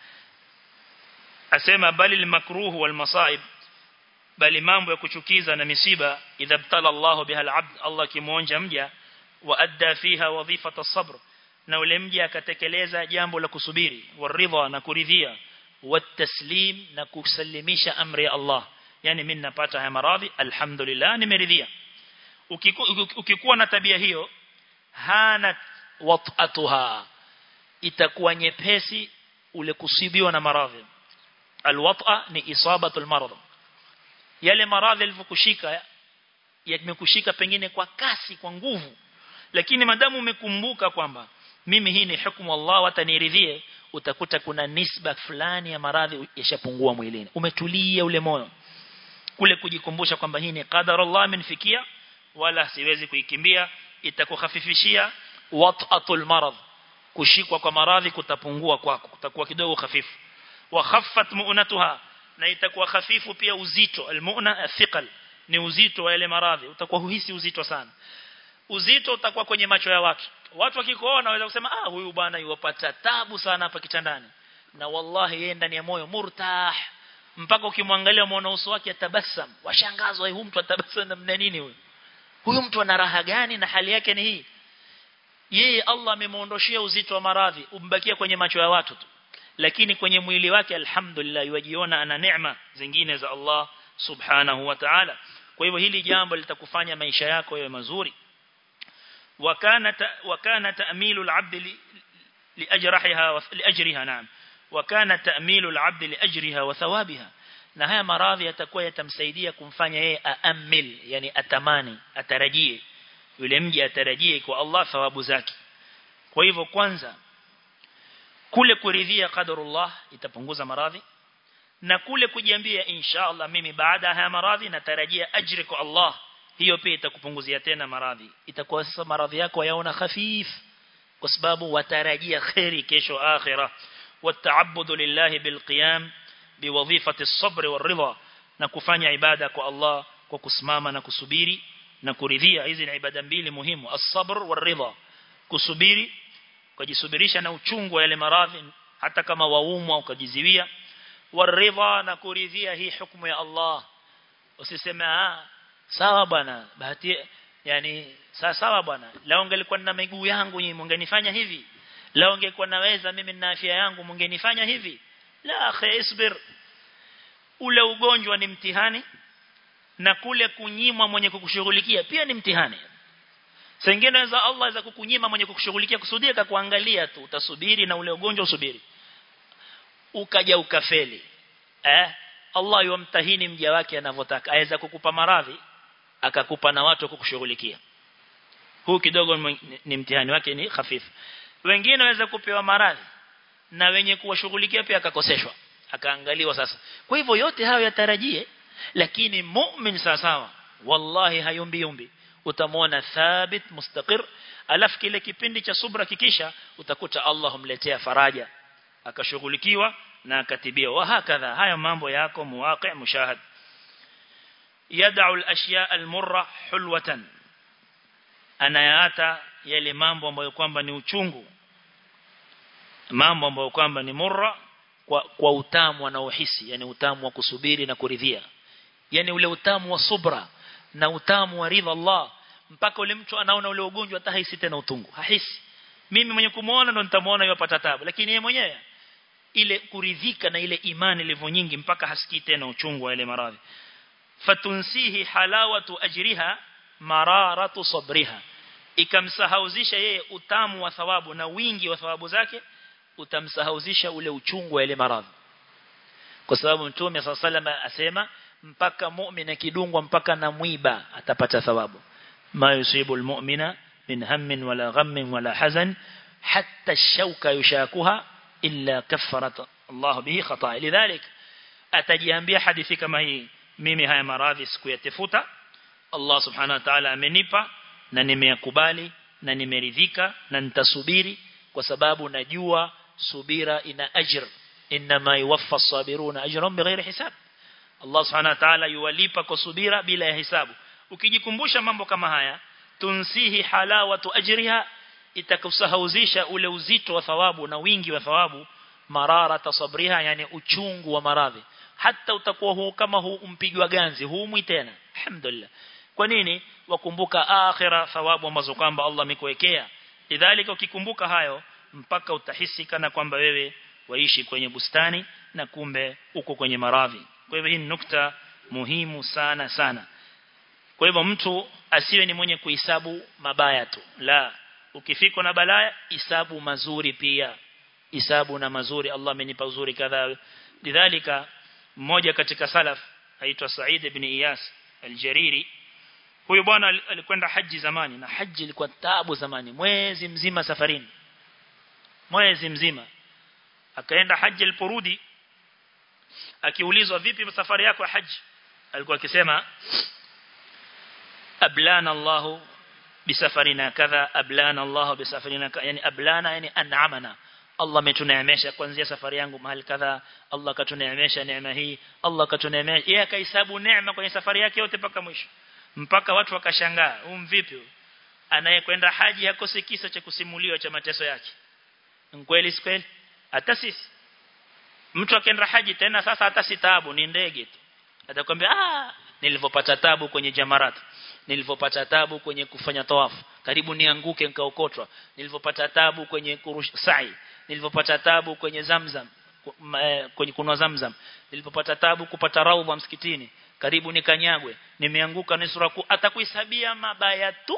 [SPEAKER 2] asema bali al-makruh wal masaib bali mambo ya kuchukiza na misiba idha btala Allah biha al-abd Allah kimuonja mja wa adda fiha wadhifata as-sabr na ule mja akatekeleza jambo la kusubiri waridha na kuridhia wataslim na kusalimisha amri ya Allah yani mimi napata haya maradhi alhamdulillah nimeridhia ukikuwa na tabia hiyo hana wat'atuha itakuwa nyepesi ule kusibiwa na maradhi alwat'a ni isabatul marad yale maradhi yalivyokushika yamekushika pengine kwa kasi kwa nguvu lakini madamu umekumbuka kwamba mimi hii ni hukumu Allah wataniridhie utakuta kuna nisba fulani ya maradhi yashapungua mwilini umetulia ule moyo kule kujikumbusha kwamba hii ni qadar Allah amenifikia wala siwezi kuikimbia itakukhafifishia wat'atul marad kushikwa kwa maradhi kutapungua kwako kutakuwa kidogo hafifu wa khaffat mu'natuha na itakuwa hafifu pia uzito almu'na athiqal ni uzito wa yale maradhi utakuwa huhisi uzito sana uzito utakuwa kwenye macho ya watu watu wakikuona waweza kusema ah huyu bwana yuwapata tabu sana hapa kitandani na wallahi yeye ndani ya moyo murtah mpaka ukimwangalia muona uso wake atabasam washangazwa huyu mtu atabasam namna nini huyu huyu mtu ana raha gani na hali yake ni hii yeye Allah amemuondoshia uzito wa maradhi umbakia kwenye macho ya watu tu lakini kwenye mwili wake alhamdulillah yajiona ana neema zingine za Allah subhanahu wa ta'ala kwa hivyo hili jambo litakufanya maisha yako yawe mazuri وكان وكان تأميل العبد لأجرها لأجرها نعم وكان تأميل العبد لأجرها وثوابها na haya maradhi yatakuwa yatamsaidia kumfanya yeye aamil yani atamani atarajie yule mji atarajie kwa Allah thawabu zake kwa hivyo kwanza kule kuridhia qadarullah itapunguza maradhi na kule kujiambia inshallah mimi baada ya haya maradhi natarajia ajri kwa Allah hiyo pia itakupunguzia tena maradhi itakuwa sasa maradhi yako yaona khafif kwa sababu watarajia khairi kesho akhira wataabudu lillahi bilqiyam biwadhifati as-sabr war-ridha na kufanya ibada kwa Allah kwa kusimama na kusubiri na kuridhia hizi ni ibada mbili muhimu as-sabr war-ridha kusubiri kujisubirisha na uchungu wa yale maradhi hata kama waumwa ukajiziwia war-ridha na kuridhia hii hukumu ya Allah usiseme ah sawa bwana bahati yani sawa sawa bwana lao ungelikuwa na miguu yangu nyinyi mungenifanya hivi lao ungekuwa naweza mimi na afya yangu mungenifanya hivi la akhi isbir ule ugonjwa ni mtihani na kule kunyimwa mwenye kukushughulikia pia ni mtihani Sengine za Allah za kukunyima mwenye kukushughulikia kusudia kakuangalia tu utasubiri na ule ugonjwa usubiri ukaja ukafeli eh Allah yumtahini mja wake anavyotaka aweza kukupa maradhi akakupa na watu kukushughulikia huu kidogo ni mtihani wake ni hafifu wengine waweza kupewa maradhi na wenye kuwashughulikia pia akakoseshwa akaangaliwa sasa kwa hivyo yote hayo yatarajie lakini mu'min sawa wallahi hayumbi yumbi utamwona thabit mustaqir alafu kile kipindi cha subra kikisha utakuta Allah humletea faraja akashughulikiwa na akatibia wa hakadha haya mambo yako muwaqi mushahad yad'u al-ashya' al-murra hulwatan anayaata yale mambo ambayo kwamba ni uchungu mambo ambayo kwamba ni murra kwa, kwa utamu anaohisi yani utamu wa kusubiri na kuridhia
[SPEAKER 1] yani ule utamu wa subra na utamu wa ridha Allah mpaka ule mtu anaona ule ugonjwa hata hahisi tena utungu hahisi mimi mwenye kumuona ndo nitamuona yupata tabu lakini yeye mwenyewe ile kuridhika na ile imani ilivyo nyingi mpaka hasikii tena uchungu wa ile maradhi fatunsihi halawatu ajriha mararatu sabriha ikamsahauzisha yeye utamu wa thawabu na wingi wa thawabu zake utamsahauzisha ule uchungu wa ile maradhi kwa sababu mtume sallallahu asema mpaka mu'min akidungwa mpaka na mwiba atapata thawabu ma yusibu almu'mina min hammin wala ghammin wala hazan hatta ash-shawka yushakuha illa kaffarat Allah bihi khata'a lidhalik atajiambia hadithi kama hii mimi haya maradhi sikuyatafuta Allah subhanahu wa ta'ala amenipa na nimeyakubali na nimeridhika na nitasubiri kwa sababu najua subira ina ajr inma yuwaffa as-sabiruna ajrahum bighairi hisab Allah subhanahu wa ta'ala yuwalipa kwa subira bila ya hisabu ukijikumbusha mambo kama haya tunsihi halawatu ajriha itakusahauzisha ule uzito wa thawabu na wingi wa thawabu marara tasabriha yani uchungu wa maradhi hata utakuwa huu kama huu umpigwa ganzi huumwi tena alhamdulillah kwa nini wakumbuka akhira thawabu ambazo kwamba Allah amekuwekea lidhalika ukikumbuka hayo mpaka utahisi kana kwamba wewe waishi kwenye bustani na kumbe uko kwenye maradhi kwa hivyo hii ni nukta muhimu sana sana kwa hivyo mtu asiwe ni mwenye kuhesabu mabaya tu la ukifikwa na balaya hisabu mazuri pia hisabu na mazuri Allah amenipa uzuri kadhaa lidhalika mmoja katika salaf aitwa Said ibn Iyas al-Jariri huyo bwana alikwenda haji zamani na haji ilikuwa taabu zamani mwezi mzima safarini mwezi mzima akaenda haji aliporudi akiulizwa vipi safari yako ya haji alikuwa akisema ablana Allah bisafarina kadha ablana Allah bisafarina yani ablana yani an'amana Allah ametuneemesha kuanzia safari yangu mahali kadha Allah katuneemesha neema hii Allah katuneemesha yeye akahesabu neema kwenye safari yake yote mpaka mwisho mpaka watu wakashangaa um vipi anayekwenda haji hakosi kisa cha kusimuliwa cha mateso yake kweli kweli hata sisi mtu akaenda haji tena sasa hata si taabu ni ndege tu atakwambia ah nilivopata tabu kwenye jamarat nilivopata tabu kwenye kufanya tawafu karibu nianguke nikaokotwa nilivopata tabu kwenye kurusha sa'i nilivopata tabu kwenye zamzam kwenye kunwa zamzam nilipopata tabu kupata raudha msikitini karibu nikanyagwe nimeanguka nusura ku atakuhesabia mabaya tu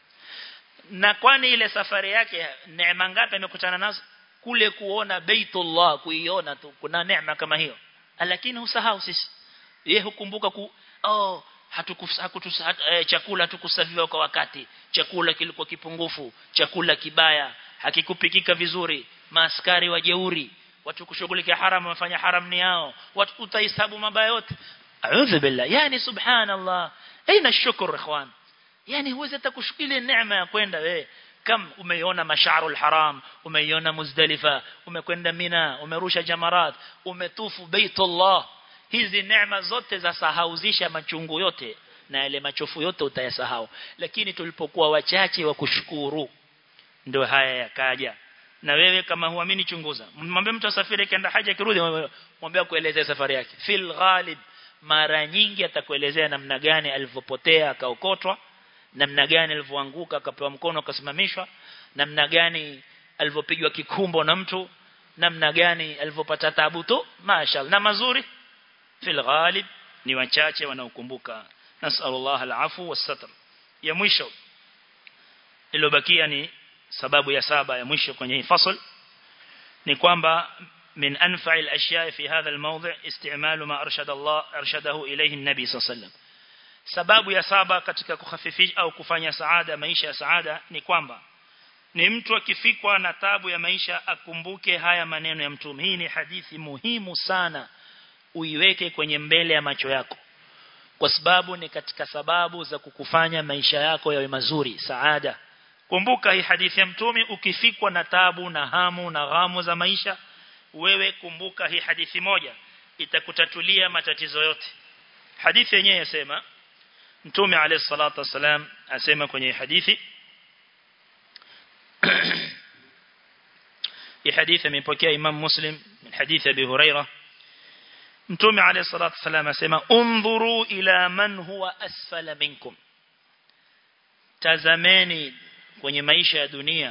[SPEAKER 1] na kwani ile safari yake neema ngapi amekutana nazo kule kuona baitullah kuiona tu kuna neema kama hiyo lakini usahau sisi yeye hukumbuka ku oh hatukus hat, eh, chakula hatukusafiwa kwa wakati chakula kilikuwa kipungufu chakula kibaya hakikupikika vizuri maaskari wajeuri watu kushughulikia haram wafanya haram ni yao watu utahesabu mabaya yote a'udhu billah yani subhanallah aina shukr ikhwan yani huwezi hata kushukuru neema ya kwenda wewe kam umeiona masharul haram umeiona muzdalifa umekwenda mina umerusha jamarat umetufu baitullah hizi neema zote za sahauzisha machungu yote na yale machofu yote utayasahau lakini tulipokuwa wachache wa kushukuru ndio haya yakaja na wewe kama huamini chunguza mwambie mtu asafiri kaenda haja kirudi mwambie kuelezea safari yake fil ghalib mara nyingi atakuelezea namna gani alivyopotea akaokotwa namna gani alivyoanguka akapewa mkono akasimamishwa namna gani alivyopigwa kikumbo na mtu namna gani alivyopata taabu tu mashaallah na mazuri fil ghalib ni wachache wanaokumbuka nasallallahu alafu wasatr ya mwisho iliyobakia ni sababu ya saba ya mwisho kwenye hii fasl ni kwamba من أنفع الأشياء في هذا الموضع استعمال ما أرشد الله أرشده إليه النبي صلى الله عليه وسلم sababu ya saba katika kukhafifisha au kufanya saada maisha ya saada ni kwamba ni mtu akifikwa na tabu ya maisha akumbuke haya maneno ya mtume hii ni hadithi muhimu sana uiweke kwenye mbele ya macho yako kwa sababu ni katika sababu za kukufanya maisha yako yawe mazuri saada kumbuka hii hadithi ya mtume ukifikwa na tabu na hamu na ghamu za maisha wewe kumbuka hii hadithi moja itakutatulia matatizo yote hadithi yenyewe yasema mtume alayhi salatu wasalam asema kwenye hadithi hii hadithi imepokea imam muslim min hadithi abi huraira
[SPEAKER 2] mtume alayhi salatu wasallam asema undhuru ila man huwa asfala minkum tazameni kwenye maisha ya dunia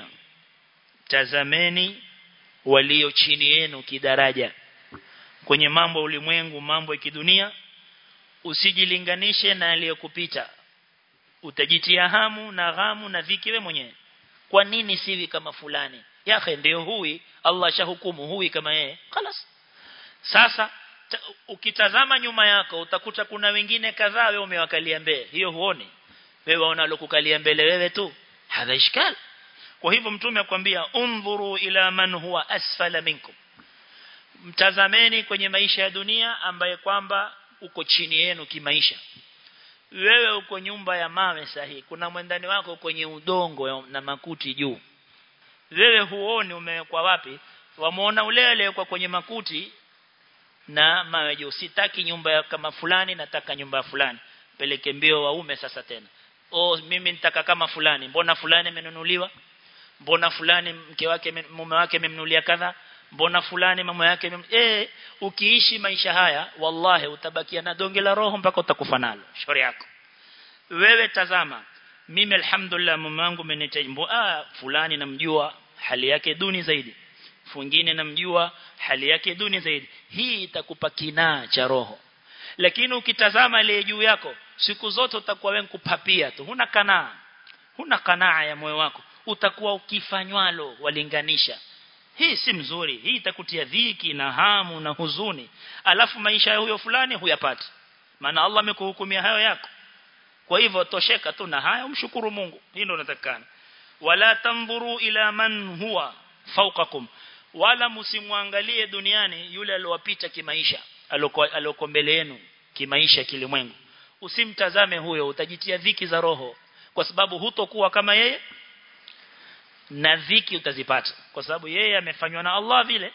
[SPEAKER 2] tazameni walio chini yenu kidaraja kwenye mambo ulimwengu mambo ya kidunia usijilinganishe na aliyokupita utajitia hamu na ghamu na dhiki wewe mwenyewe kwa nini siwi kama fulani yake ndio hui Allah shahukumu hui kama yeye خلاص sasa ta, ukitazama nyuma yako utakuta kuna wengine kadhaa wewe umewakalia mbele hiyo huoni wewe waona alokukalia mbele wewe tu hadha ishkal kwa hivyo mtume akwambia undhuru ila man huwa asfala minkum mtazameni kwenye maisha ya dunia ambaye kwamba uko chini yenu kimaisha wewe uko nyumba ya mawe sahihi kuna mwendani wako kwenye udongo na makuti juu wewe huoni umewekwa wapi wamuona ule ule kwa kwenye makuti na mawe juu sitaki nyumba ya kama fulani nataka nyumba ya fulani peleke mbio waume sasa tena oh mimi nitaka kama fulani mbona fulani amenunuliwa mbona fulani mke wake mume wake amemnunulia kadha mbona fulani mama yake eh ukiishi maisha haya wallahi utabakia na donge la roho mpaka utakufa nalo shauri yako wewe tazama mimi alhamdulillah mume wangu amenitaimbo ah fulani namjua hali yake duni zaidi mwingine namjua hali yake duni zaidi hii itakupa kinaa cha roho lakini ukitazama ile juu yako siku zote utakuwa wewe kupapia tu huna kanaa huna kanaa ya moyo wako utakuwa ukifanywalo walinganisha hii si mzuri hii itakutia dhiki na hamu na huzuni alafu maisha ya huyo fulani huyapati maana Allah amekuhukumia hayo yako kwa hivyo tosheka tu na haya umshukuru Mungu hii ndio unatakana wala tanzuru ila man huwa fawqakum wala msimwangalie duniani yule aliyowapita kimaisha aliyoko mbele yenu kimaisha kilimwengu usimtazame huyo utajitia dhiki za roho kwa sababu hutokuwa kama yeye na dhiki utazipata kwa sababu yeye amefanywa na Allah vile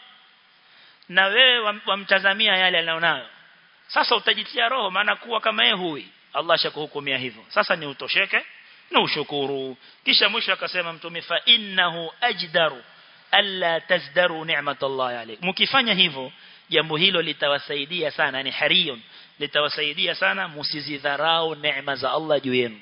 [SPEAKER 2] na wewe wamtazamia yale alionayo sasa utajitia roho maana kuwa kama yeye hui Allah shakuhukumia hivyo sasa ni utosheke na ushukuru kisha mwisho akasema mtume fa innahu ajdaru alla tazdaru ni'matallahi alayk mkifanya hivyo jambo hilo litawasaidia sana ni hariyun litawasaidia sana msizidharau neema za Allah juu yenu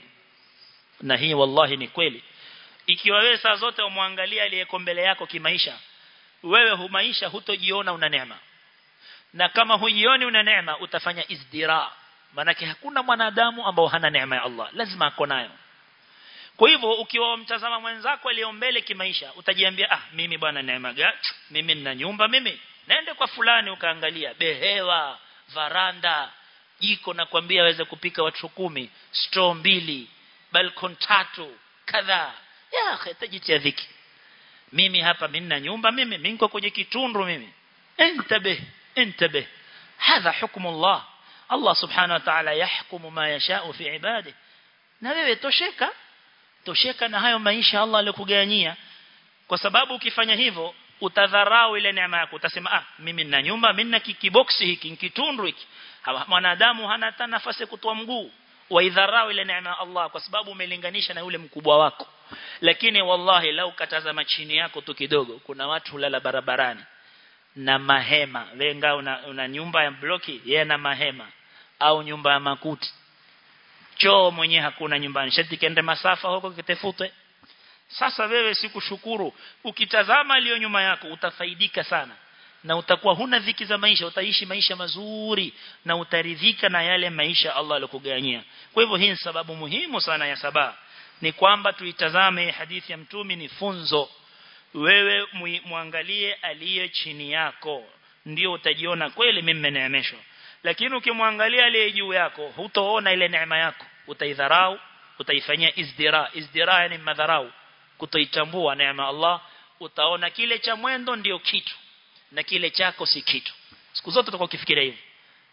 [SPEAKER 2] na hii wallahi ni kweli ikiwa wewe saa zote umwangalia aliyeko mbele yako kimaisha wewe humaisha hutojiona una neema na kama hujioni una neema utafanya izdira manake hakuna mwanadamu ambao hana neema ya Allah lazima ako nayo kwa hivyo ukiwa mtazama mwenzako aliyo mbele kimaisha utajiambia ah mimi bwana neema gani mimi nina nyumba mimi nende kwa fulani ukaangalia behewa varanda jiko na kwambia aweze kupika watu kumi store mbili balkon tatu kadhaa ya khatajitia dhiki mimi hapa mimi na nyumba mimi mimi niko kwenye kitundu mimi انتبه انتبه هذا حكم الله الله سبحانه وتعالى يحكم ما يشاء في عباده na wewe tosheka tosheka na hayo maisha Allah alikugawanyia kwa sababu ukifanya hivyo utadharau ile neema yako utasema ah mimi nina nyumba mimi nina kiboksi hiki kitundu hiki mwanadamu hana hata nafasi kutoa mguu waidharau ile neema ya Allah kwa sababu umelinganisha na yule mkubwa wako lakini wallahi lau katazama chini yako tu kidogo kuna watu hulala barabarani na mahema wenga una, una nyumba ya bloki yeye na mahema au nyumba ya makuti choo mwenye hakuna nyumbani shati kende masafa huko kitefute sasa wewe sikushukuru ukitazama aliyo nyuma yako utafaidika sana na utakuwa huna dhiki za maisha utaishi maisha mazuri na utaridhika na yale maisha Allah alikuganyia kwa hivyo hii ni sababu muhimu sana ya saba ni kwamba tuitazame hadithi ya mtumi ni funzo wewe muangalie aliye chini yako ndio utajiona kweli mimi nimeneemeshwa lakini ukimwangalia aliye juu yako hutaona ile neema yako utaidharau utaifanyia izdira izdira yani madharau kutoitambua neema Allah utaona kile cha mwendo ndio kitu na kile chako si kitu siku zote utakuwa ukifikiria hivyo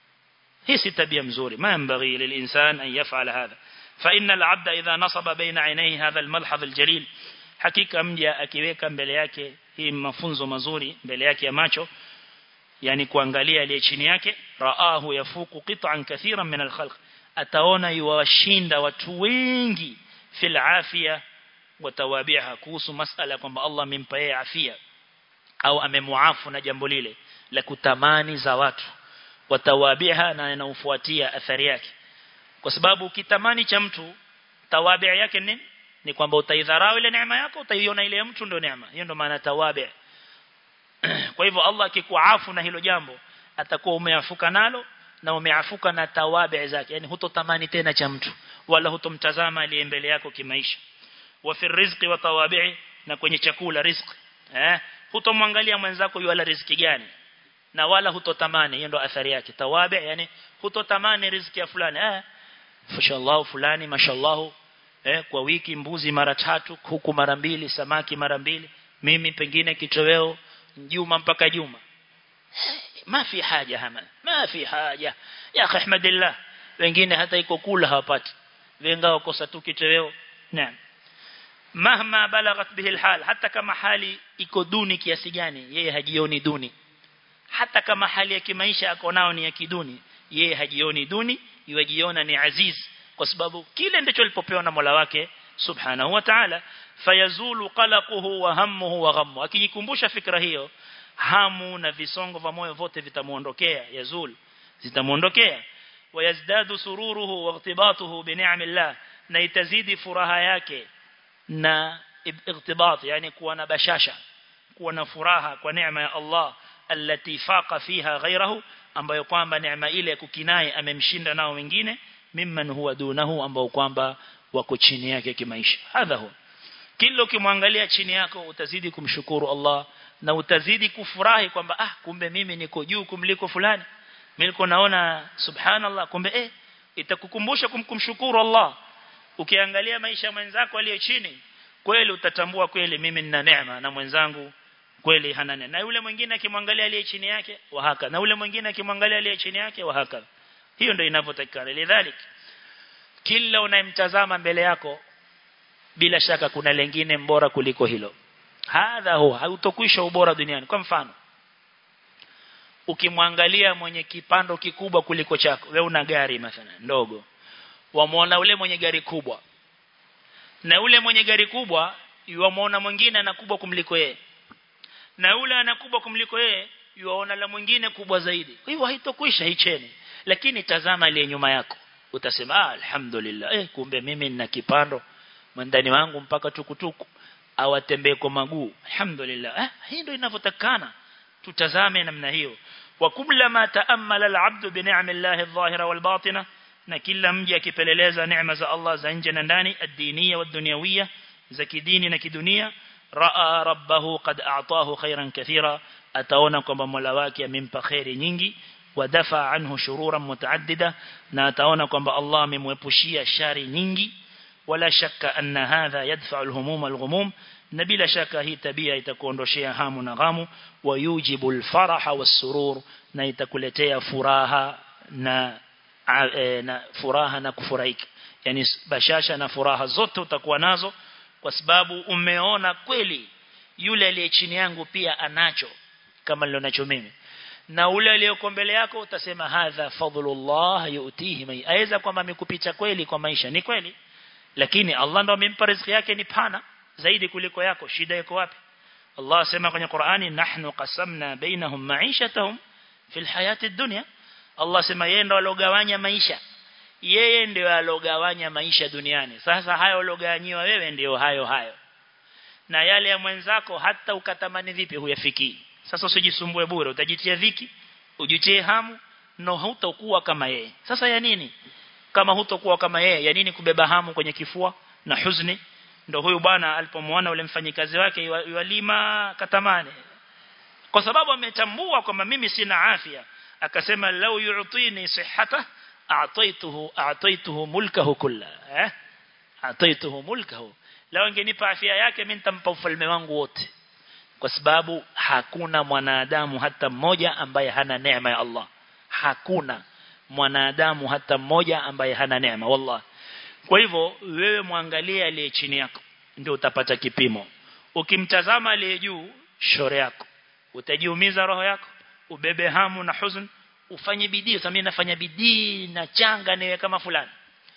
[SPEAKER 2] hii si tabia mzuri ma yanbaghi lilinsan an yaf'ala hadha fa inna al-'abda idha nasaba baina 'ainayhi hadha al-malhadh al-jalil hakika mja akiweka mbele yake hii mafunzo mazuri mbele yake ya macho yani kuangalia aliye chini yake raahu yafuku qit'an kathiran min al-khalq ataona yuwashinda watu wengi fil afia watawabiha kuhusu masala kwamba Allah amempa yeye afia au amemuafu na jambo lile la kutamani za watu watawabiha na inaofuatia athari yake kwa sababu ukitamani cha mtu tawabi yake nini ni kwamba utaidharau ile neema yako utaiona ile mtu ndio neema hiyo ndio maana tawabi kwa hivyo Allah akikuafu na hilo jambo atakuwa umeafuka nalo na umeafuka na tawabi zake yani hutotamani tena cha mtu wala hutomtazama aliye mbele yako kimaisha wa fi rizqi wa tawabi na kwenye chakula riziki eh hutomwangalia mwenzako yule riziki gani na wala hutotamani hiyo ndo athari yake tawabi yani hutotamani riziki ya fulani eh mashallah fulani mashallah eh kwa wiki mbuzi mara tatu kuku mara mbili samaki mara mbili mimi pengine kitoweo juma mpaka juma ma fi haja hama ma fi haja ya akhi ahmadillah wengine hata iko kula hawapati wenga wakosa tu kitoweo naam mahma balagat bihi alhal hata kama hali iko duni kiasi gani yeye hajioni duni hata kama hali ya kimaisha ako nao ni ya kiduni yeye hajioni duni yujiona ni aziz kwa sababu kile ndicho alipopewa na Mola wake subhanahu wa ta'ala fayazulu qalaquhu wa hammuhu wa ghammu akijikumbusha fikra hiyo hamu na visongo vya moyo vote vitamuondokea yazul zitamuondokea wayazdadu sururuhu wa igtibatuhu bi ni'amillah na itazidi furaha yake na igtibat yani kuwa na bashasha kuwa na furaha kwa neema ya Allah allati faqa fiha ghayrahu ambayo kwamba neema ile kukinai amemshinda nao wengine mimman huwa dunahu ambao kwamba wako chini yake kimaisha hadha huwa kila ukimwangalia chini yako utazidi kumshukuru Allah na utazidi kufurahi kwamba ah kumbe mimi niko juu kumliko fulani mimi niko naona subhanallah kumbe eh itakukumbusha kumkumshukuru Allah ukiangalia maisha mwenzako aliye chini kweli utatambua kweli mimi nina neema na mwenzangu kweli hana neema na yule mwingine akimwangalia aliye chini yake wahaka na yule mwingine akimwangalia aliye chini yake wahaka hiyo ndio inavyotakikana lidhalik kila unayemtazama mbele yako bila shaka kuna lengine mbora kuliko hilo hadha huwa hautokwisha ubora duniani kwa mfano ukimwangalia mwenye kipando kikubwa kuliko chako wewe una gari mathalan ndogo wamuona ule mwenye gari kubwa na ule mwenye gari kubwa yuamuona mwingine ana kubwa kumliko yeye na ule ana kubwa kumliko yeye yuaona la mwingine kubwa zaidi kwa hivyo haitokwisha hicheni lakini tazama aliye nyuma yako utasema ah, alhamdulillah eh kumbe mimi nina kipando mwandani wangu mpaka tukutuku awatembee kwa maguu alhamdulillah eh hii ndio inavyotakana tutazame namna hiyo wa kullama taammala al-abd bi ni'amillahi adh-dhahira wal-batina na kila mja akipeleleza neema za Allah za nje na ndani ad-diniya wad-dunyawiyya za kidini na kidunia raa rabbahu qad a'tahu khairan kathira ataona kwamba Mola wake amempa khairi nyingi wadafa anhu shururan mutaaddida na ataona kwamba Allah amemwepushia shari nyingi wala shakka anna hadha yadfa'u al-humum al-ghumum na bila shaka hii tabia itakuondoshea hamu na ghamu wayujibu al-faraha was-surur na itakuletea furaha na e, na furaha na kufurahika yani bashasha na furaha zote utakuwa nazo kwa sababu umeona kweli yule aliye chini yangu pia anacho kama nilionacho mimi na ule aliyoko mbele yako utasema hadha fadlullah yu'tihi man aweza kwamba amekupita kweli kwa maisha ni kweli lakini Allah ndo amempa riziki yake ni pana zaidi kuliko yako shida iko wapi Allah asema kwenye Qur'ani nahnu qasamna bainahum ma'ishatahum fil hayati dunya Allah sema yeye ndo alogawanya maisha yeye ndio alogawanya maisha duniani sasa hayo alogawanyiwa wewe ndio hayo hayo na yale ya mwenzako hata ukatamani vipi huyafikii sasa usijisumbue bure utajitia dhiki ujitie hamu no hutakuwa kama yeye sasa ya nini kama hutokuwa kama yeye ya nini kubeba hamu kwenye kifua na huzuni ndio huyu bwana alipomwona ule mfanyikazi wake yalima katamani kwa sababu ametambua kwamba mimi sina afya akasema lau yu'tini sihhata a'taituhu a'taituhu mulkahu kulla eh a'taituhu mulkahu lau angenipa afya yake mimi nitampa ufalme wangu wote kwa sababu hakuna mwanadamu hata mmoja ambaye hana neema ya Allah hakuna mwanadamu hata mmoja ambaye hana neema wallah kwa hivyo wewe muangalie aliye chini yako ndio utapata kipimo ukimtazama aliye juu shore yako utajiumiza roho yako ubebe hamu na huzun ufanye bidii kama nafanya bidii na changa niwe kama fulani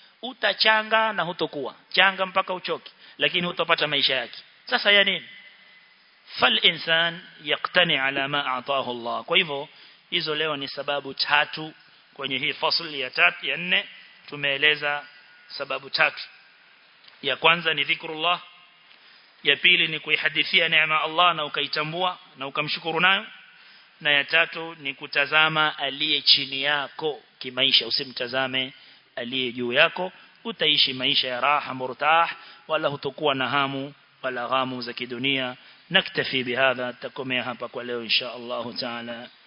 [SPEAKER 2] utachanga na hutokuwa changa mpaka uchoki lakini hutopata maisha yake sasa ya nini fal insan yaqtani ala ma ataahu Allah kwa hivyo hizo leo ni sababu tatu kwenye hii fasli ya tatu ya nne tumeeleza sababu tatu ya kwanza ni dhikrullah ya pili ni kuihadithia neema Allah na ukaitambua na ukamshukuru nayo na ya tatu ni kutazama aliye chini yako kimaisha usimtazame aliye juu yako utaishi maisha ya raha murtah wala hutokuwa na hamu wala ghamu za kidunia naktafi bihadha takomea hapa kwa leo insha Allah taala